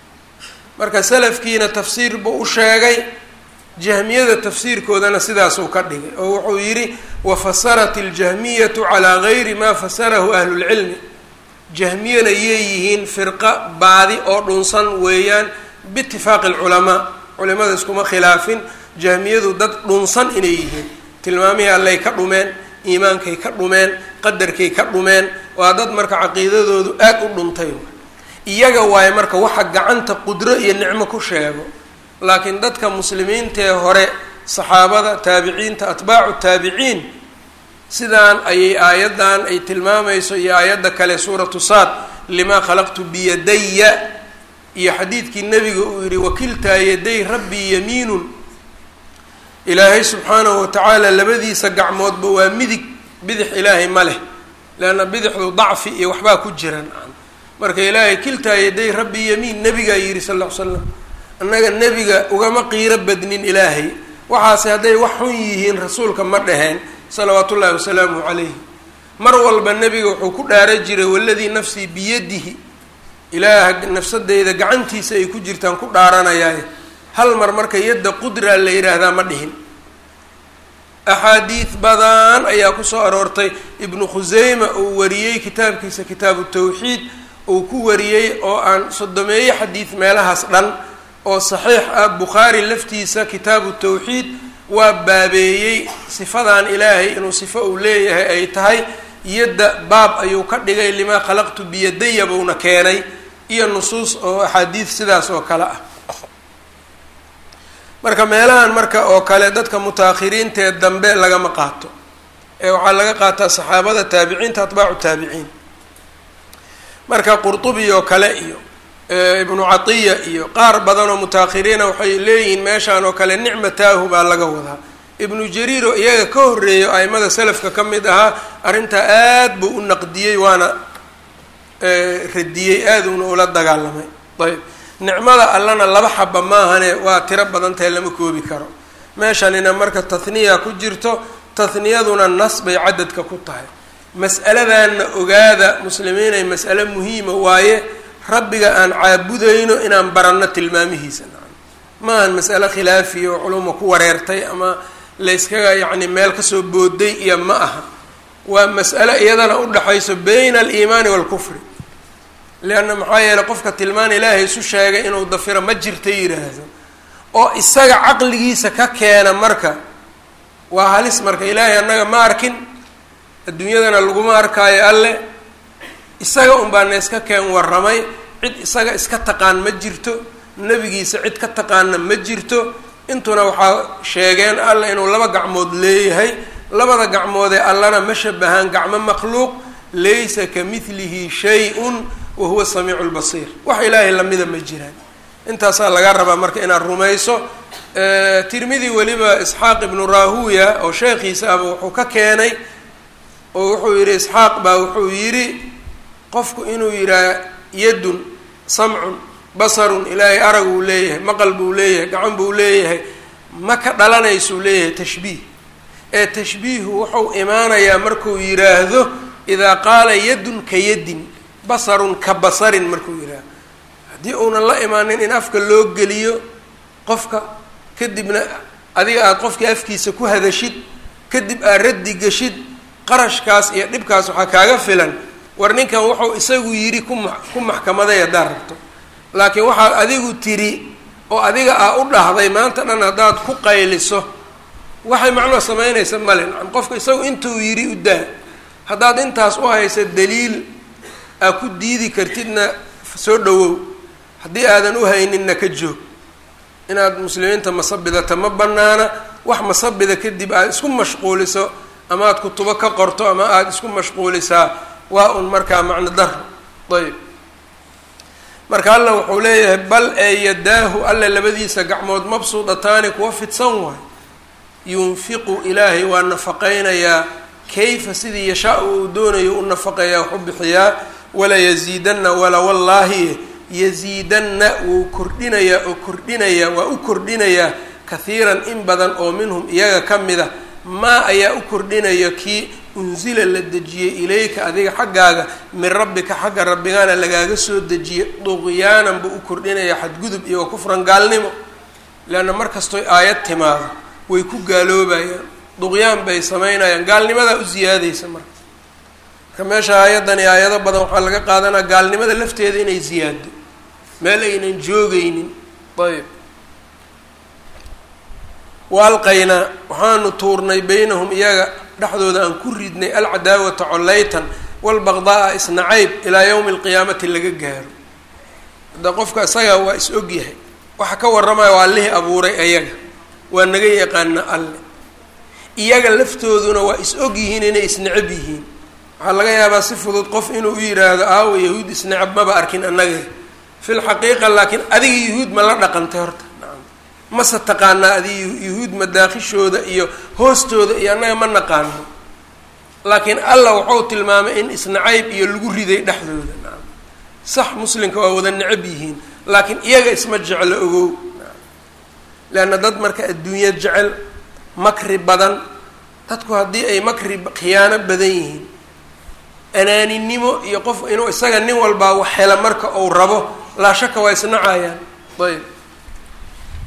marka salafkiina tafsiir buu u sheegay jahmiyada tafsiirkoodana sidaasuu ka dhigay oo wuxuu yidhi wafasarat iljahmiyatu calaa gayri maa fasarahu ahlulcilmi jahmiyana yeeyihiin firqa baadi oo dhunsan weeyaan biitifaaqi alculamaa culimada iskuma khilaafin jahmiyadu dad dhunsan inay yihiin tilmaamihii allay ka dhumeen iimaankay ka dhumeen qadarkay ka dhumeen waa dad marka caqiidadoodu aad u dhuntay iyaga waaye marka waxa gacanta qudro iyo nicmo ku sheego laakiin dadka muslimiintaee hore saxaabada taabiciinta atbaacu taabiciin sidaan ayay aayaddan ay tilmaamayso iyo aayadda kale suuratu saad limaa khalaqtu biyadaya iyo xadiidkii nebiga uu yihi wakiltaa yaday rabbii yamiinun ilaahay subxaanahu watacaala labadiisa gacmoodba waa midig bidix ilaahay ma leh leanna bidixdu dacfi iyo waxbaa ku jiran marka ilaahay kiltaa yaday rabbii yamiin nebigaa yidhi sal ll ly slam annaga nebiga ugama qiiro badnin ilaahay waxaase hadday wax xun yihiin rasuulka ma dhaheen salawaatu ullahi wasalaamuhu calayhi mar walba nebiga wuxuu ku dhaara jiray waladii nafsii biyadihi ilaaha nafsadeyda gacantiisa ay ku jirtaan ku dhaaranayaaye hal mar marka yadda qudraa la yidhaahdaa ma dhihin axaadiid badan ayaa kusoo aroortay ibnu khuseyma uu wariyey kitaabkiisa kitaabu tawxiid uu ku wariyey oo aan sodomeeye xadiid meelahaas dhan oo saxiix ah bukhaari laftiisa kitaabu tawxiid waa baabeeyey sifadan ilaahay inuu sifo uu leeyahay ay tahay yadda baab ayuu ka dhigay limaa khalaqtu biyadaya buuna keenay iyo nusuus oo axaadiid sidaas oo kale ah marka meelahan marka oo kale dadka mutaakhiriintaee dambe lagama qaato ee waxaa laga qaataa saxaabada taabiciinta atbaacu taabiciin marka qurtubi oo kale iyo ibnu catiya iyo qaar badan oo mutaakhiriina waxay leeyihiin meeshaan oo kale nicmataahu baa laga wadaa ibnu jariir oo iyaga ka horreeyo aimada selafka ka mid ahaa arrintaa aad buu u naqdiyey waana radiyey aad uuna ula dagaalamay ayb nicmada allana laba xaba maahane waa tiro badan tahay lama koobi karo meeshanina marka tahniya ku jirto tahniyaduna nas bay cadadka ku tahay mas'aladanna ogaada muslimiinay mas'ale muhiima waaye rabbiga aan caabudayno inaan baranno tilmaamihiisa maahan mas'ale khilaafiya oo culuma ku wareertay ama layskaga yacni meel kasoo booday iyo ma aha waa mas'ale iyadana udhaxayso bayna aliimaani waalkufri leanna maxaa yeeley qofka tilmaan ilaahay isu sheegay inuu dafiro ma jirta yidhaahdo oo isaga caqligiisa ka keena marka waa halis marka ilaahay annaga ma arkin adduunyadana laguma arkaayo alle isaga un baa na iska keen warramay cid isaga iska taqaan ma jirto nebigiisa cid ka taqaana ma jirto intuna waxaa sheegeen alla inuu laba gacmood leeyahay labada gacmoodee allana ma shabahaan gacmo makhluuq laysa ka midlihi shay-un wa huwa samiicu lbasiir wax ilaahay lamida ma jiraan intaasaa laga rabaa marka inaad rumayso tirmidi weliba isxaaq ibnu rahuya oo sheekhiisa aba wuxuu ka keenay oo wuxuu yidhi isxaaq baa wuxuu yidhi qofku inuu yidhaha yadun samcun basarun ilaahay arag uu leeyahay maqal buu leeyahay gacan buu leeyahay ma ka dhalanaysuu leeyahay tashbiih ee tashbiihu wuxuu imaanayaa markuu yidhaahdo idaa qaala yadun ka yadin basarun ka basarin markuu yidhaahdo haddii uunan la imaanin in afka loo geliyo qofka kadibna adiga aada qofkii afkiisa ku hadashid kadib aad raddi geshid qarashkaas iyo dhibkaas waxaa kaaga filan war ninkan wuxuu isagu yidhi kuma ku maxkamaday haddaad rabto laakiin waxaad adigu tiri oo adiga aa u dhahday maanta dhan haddaad ku qayliso waxay macnoo samaynaysa male nacam qofka isagu intuu yidhi u daa haddaad intaas u haysa daliil aa ku diidi kartidna soo dhawow haddii aadan u hayninna ka joog inaad muslimiinta masabidata ma banaana wax masabida kadib aad isku mashquuliso ama aad kutubo ka qorto ama aada isku mashquulisaa waa un markaa macno daro ayb marka alla wuxuu leeyahay bal ee yadaahu alle labadiisa gacmood mabsuudataani kuwa fidsan waay yunfiqu ilaahay waa nafaqaynayaa kayfa sidii yashaa-u uu doonayo u nafaqayaa waxu bixiyaa wala yaziidanna wala wallaahi yaziidanna wuu kordhinayaa oo kordhinayaa waa u kordhinayaa kahiiran in badan oo minhum iyaga ka mida maa ayaa u kordhinaya kii unsila la dejiyey ilayka adiga xaggaaga min rabbika xagga rabbigaana lagaaga soo dejiyey duqyaanan buu u kordhinaya xadgudub iyo kufran gaalnimo leanna mar kastoy aayad timaado way ku gaaloobayaan duqyaan bay samaynayaan gaalnimadaa u siyaadaysa marka marka meesha aayaddani aayado badan waxaa laga qaadanaa gaalnimada lafteeda inay siyaado meel aynan joogaynin ayb waalqaynaa waxaanu tuurnay beynahum iyaga dhexdooda aan ku ridnay alcadaawata collaytan walbaqdaa-a isnacayb ilaa yowmi alqiyaamati laga gaaro hadda qofka isaga waa is og yahay waxa ka warramaya waa allihii abuuray ayaga waa naga yaqaana alle iyaga laftooduna waa is og yihiin inay isnecab yihiin waxaa laga yaabaa si fudud qof inuu u yidhaahdo aawa yahuud isnecab maba arkin annaga fi lxaqiiqa laakiin adiga yahuud ma la dhaqantay horta mase taqaanaa adi yuhuud madaakishooda iyo hoostooda iyo annaga ma naqaano laakiin allah wuxuu tilmaamay in isnacayb iyo lagu riday dhexdooda naam sax muslimka waa wada necab yihiin laakiin iyaga isma jeclo ogow leanna dad marka adduunyo jecel makri badan dadku haddii ay makri khiyaano badan yihiin anaaninimo iyo qof inuu isaga nin walbaa wax hela marka uu rabo laa shaka waa isnacayaan ayb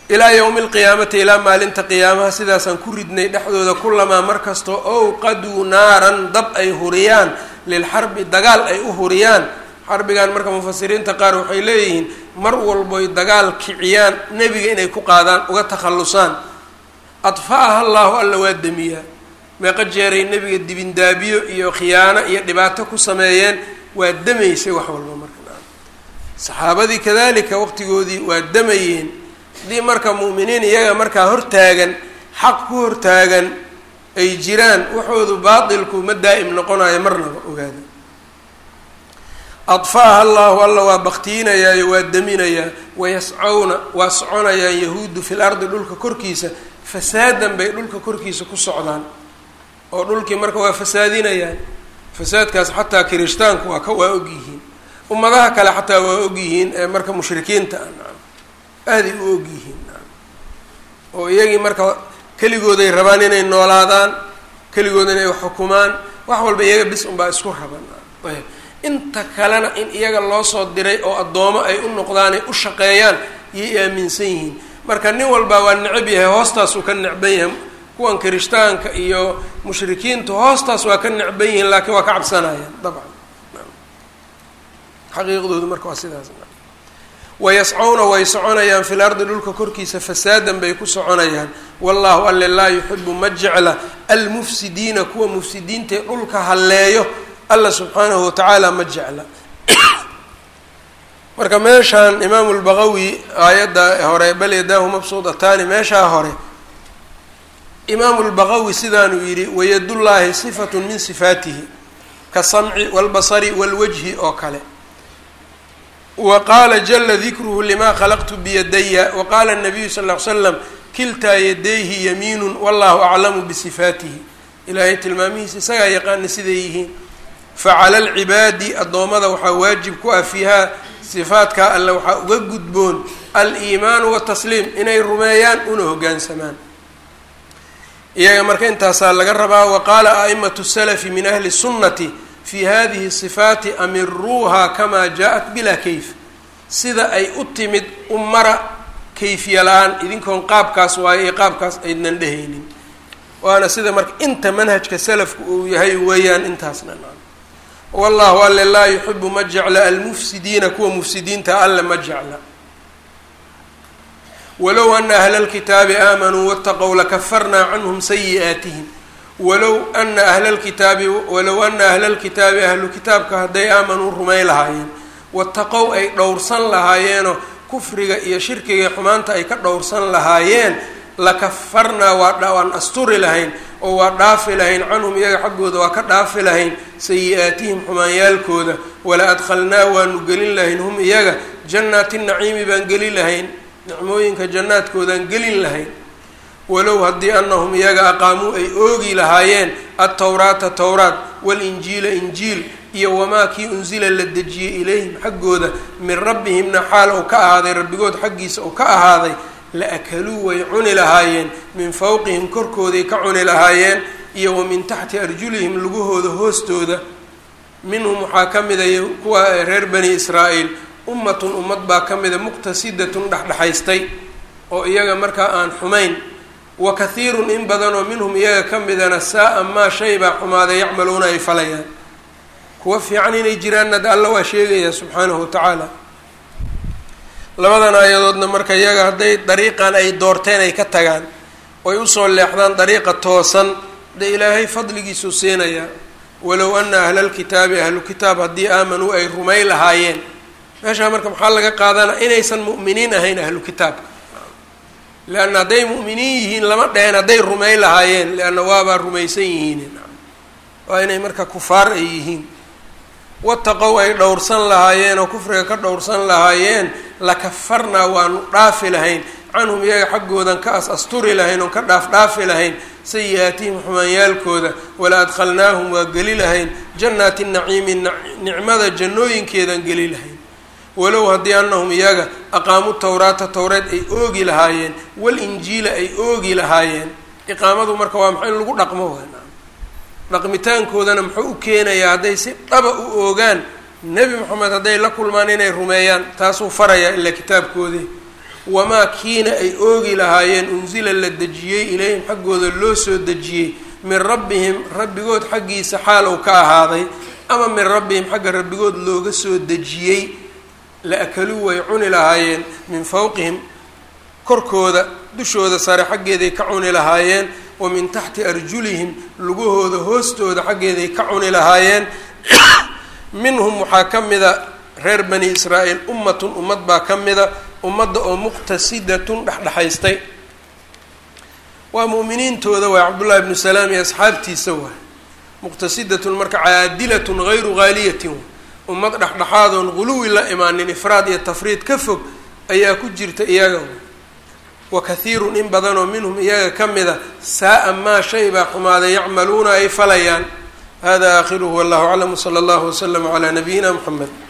ilaa yowmi alqiyaamati ilaa maalinta qiyaamaha sidaasaan ku ridnay dhexdooda kulamaa mar kastoo owqaduu naaran dab ay huriyaan lilxarbi dagaal ay u huriyaan xarbigan marka mufasiriinta qaar waxay leeyihiin mar walboy dagaal kiciyaan nebiga inay ku qaadaan uga takhallusaan adfa'aha allaahu alla waa demiyaa meeqa jeeray nebiga dibindaabiyo iyo khiyaano iyo dhibaato ku sameeyeen waa demaysay wax walba marka saxaabadii kadalika waqtigoodii waa damayeen haddii marka mu'miniin iyaga markaa hortaagan xaq ku hortaagan ay jiraan waxoodu baatilku ma daa'im noqonayo marnaba ogaada adfa'aha allahu alla waa baktiinayaayo waa deminayaa wayascawna waa soconayaan yahuudu fil ardi dhulka korkiisa fasaadan bay dhulka korkiisa ku socdaan oo dhulkii marka waa fasaadinayaan fasaadkaas xataa kirishtaanku waa ka waa ogyihiin ummadaha kale xataa waa ogyihiin ee marka mushrikiinta ah aaday u ogyihiin oo iyagii marka keligooday rabaan inay noolaadaan keligood inay xukumaan wax walba iyaga bis unbaa isku raban ayb inta kalena in iyaga loo soo diray oo addoomo ay u noqdaan ay u shaqeeyaan iyay aaminsan yihiin marka nin walbaa waa necab yahay hoostaasuu ka necban yahay kuwan kirishtaanka iyo mushrikiintu hoostaas waa ka necban yihiin laakiin waa ka cabsanayaan dabcan xaqiiqdoodu marka waa sidaas wayascawna way soconayaan fil ardi dhulka korkiisa fasaadan bay ku soconayaan wallahu alle laa yuxibu ma jecla almufsidiina kuwa mufsidiintae dhulka halleeyo alla subxaanahu watacaala ma jecla marka meeshaan imaamu lbaqawi aayadda hore bal yadaahu mabsuudataani meeshaa hore imaamu lbaqawi sidaanuu yidhi wayadullaahi sifatun min sifaatihi kasamci walbasari walwajhi oo kale wa qaala jala dikruhu lima khalaqtu biyadaya wa qaala nabiyu sal ll ly slam kiltaa yadayhi yamiinun wallahu aclamu bisifaatihi ilaahay tilmaamihiisa isagaa yaqaana siday yihiin facala alcibaadi addoommada waxaa waajib ku ah fiihaa sifaadkaa alle waxaa uga gudboon aliimaanu watasliim inay rumeeyaan una hoggaansamaan iyaga marka intaasaa laga rabaa wa qaala a'imatu salafi min ahli sunnati fi hadihi sifaati amiruuha kamaa jaa-at bilaa kayf sida ay u timid umara kayfiya la-aan idinkoon qaabkaas waayo iyo qaabkaas aydnan dhehaynin waana sida marka inta manhajka salafku uu yahay weeyaan intaasna wallahu alle laa yuxibu ma jecla almufsidiina kuwa mufsidiinta alle ma jecla walow ana ahla lkitaabi aamanuu wataqow lakafarnaa canhum sayi'aatihim walow ana ahla lkitaabi walow ana ahla lkitaabi ahlu kitaabka hadday aamanuu rumay lahaayeen wataqow ay dhowrsan lahaayeenoo kufriga iyo shirkiga xumaanta ay ka dhowrsan lahaayeen lakafarnaa waa waan asturi lahayn oo waa dhaafi lahayn canhum iyaga xaggooda waa ka dhaafi lahayn sayi-aatihim xumaanyaalkooda wala adkhalnaa waanu gelin lahayn hum iyaga jannaati naciimi baan gelin lahayn nicmooyinka jannaadkoodaan gelin lahayn walow haddii anahum iyaga aqaamuu ay oogi lahaayeen altawraata towraat walinjiila injiil iyo wamaa kii unsila la dejiyey ilayhim xaggooda min rabbihimna xaal uu ka ahaaday rabbigood xaggiisa uu ka ahaaday la akaluu way cuni lahaayeen min fawqihim korkooday ka cuni lahaayeen iyo wa min taxti arjulihim lugahooda hoostooda minhum waxaa ka mida kuwa reer bani israa'iil ummatun ummad baa ka mida muqtasidatun dhexdhexaystay oo iyaga markaa aan xumayn wa kathiirun in badanoo minhum iyaga ka midana saa-a maa shay baa xumaaday yacmaluuna ay falayaan kuwa fiican inay jiraanna de alla waa sheegayaa subxaanahu watacaala labadan aayadoodna marka iyaga hadday dariiqan ay doorteen ay ka tagaan oy usoo leexdaan dariiqa toosan dee ilaahay fadligiisuu siinayaa walow ana ahla lkitaabi ahlu kitaab haddii aamanuu ay rumay lahaayeen meeshaa marka maxaa laga qaadanaa inaysan mu'miniin ahayn ahlu kitaabka leanna hadday mu'miniin yihiin lama dheheen hadday rumay lahaayeen leanna waabaa rumaysan yihiin waa inay marka kufaar ay yihiin wataqow ay dhowrsan lahaayeen oo kufriga ka dhowrsan lahaayeen lakafarnaa waanu dhaafi lahayn canhum iyaga xaggoodan ka as asturi lahayn oon ka dhaaf dhaafi lahayn sayi-aatihim xumaanyaalkooda wala adkhalnaahum waa geli lahayn jannaati naciimi nicmada jannooyinkeedaan geli lahayn walow haddii anahum iyaga aqaamu tawraata towreed ay oogi lahaayeen walinjiila ay oogi lahaayeen iqaamadu marka waa maxay in lagu dhaqmo waana dhaqmitaankoodana muxuu u keenayaa hadday si dhaba u oogaan nebi moxamed hadday la kulmaan inay rumeeyaan taasuu farayaa ilaa kitaabkoodii wamaa kiina ay oogi lahaayeen unsila la dejiyey ilayhim xaggooda loo soo dejiyey min rabbihim rabbigood xaggiisa xaal uu ka ahaaday ama min rabbihim xagga rabbigood looga soo dejiyey la akaluu way cuni lahaayeen min fawqihim korkooda dushooda sare xaggeeday ka cuni lahaayeen wa min taxti arjulihim lugahooda hoostooda xaggeeday ka cuni lahaayeen minhum waxaa ka mida reer bani israa'iil ummatun ummad baa ka mida ummadda oo muqtasidatun dhexdhexaystay waa mu'miniintooda waay cabdullahi ibnu salaam iyo asxaabtiisa waay muqtasidatun marka caadilatun hayru haaliyatin ummad dhexdhexaadoon guluwi la imaanin ifraad iyo tafriid ka fog ayaa ku jirta iyaga wa kathiirun in badanoo minhum iyaga ka mida saa-a maa shay baa xumaaday yacmaluuna ay falayaan hada aakhiruhu wallahu aclam wsala allahu waslama calaa nabiyina muxamed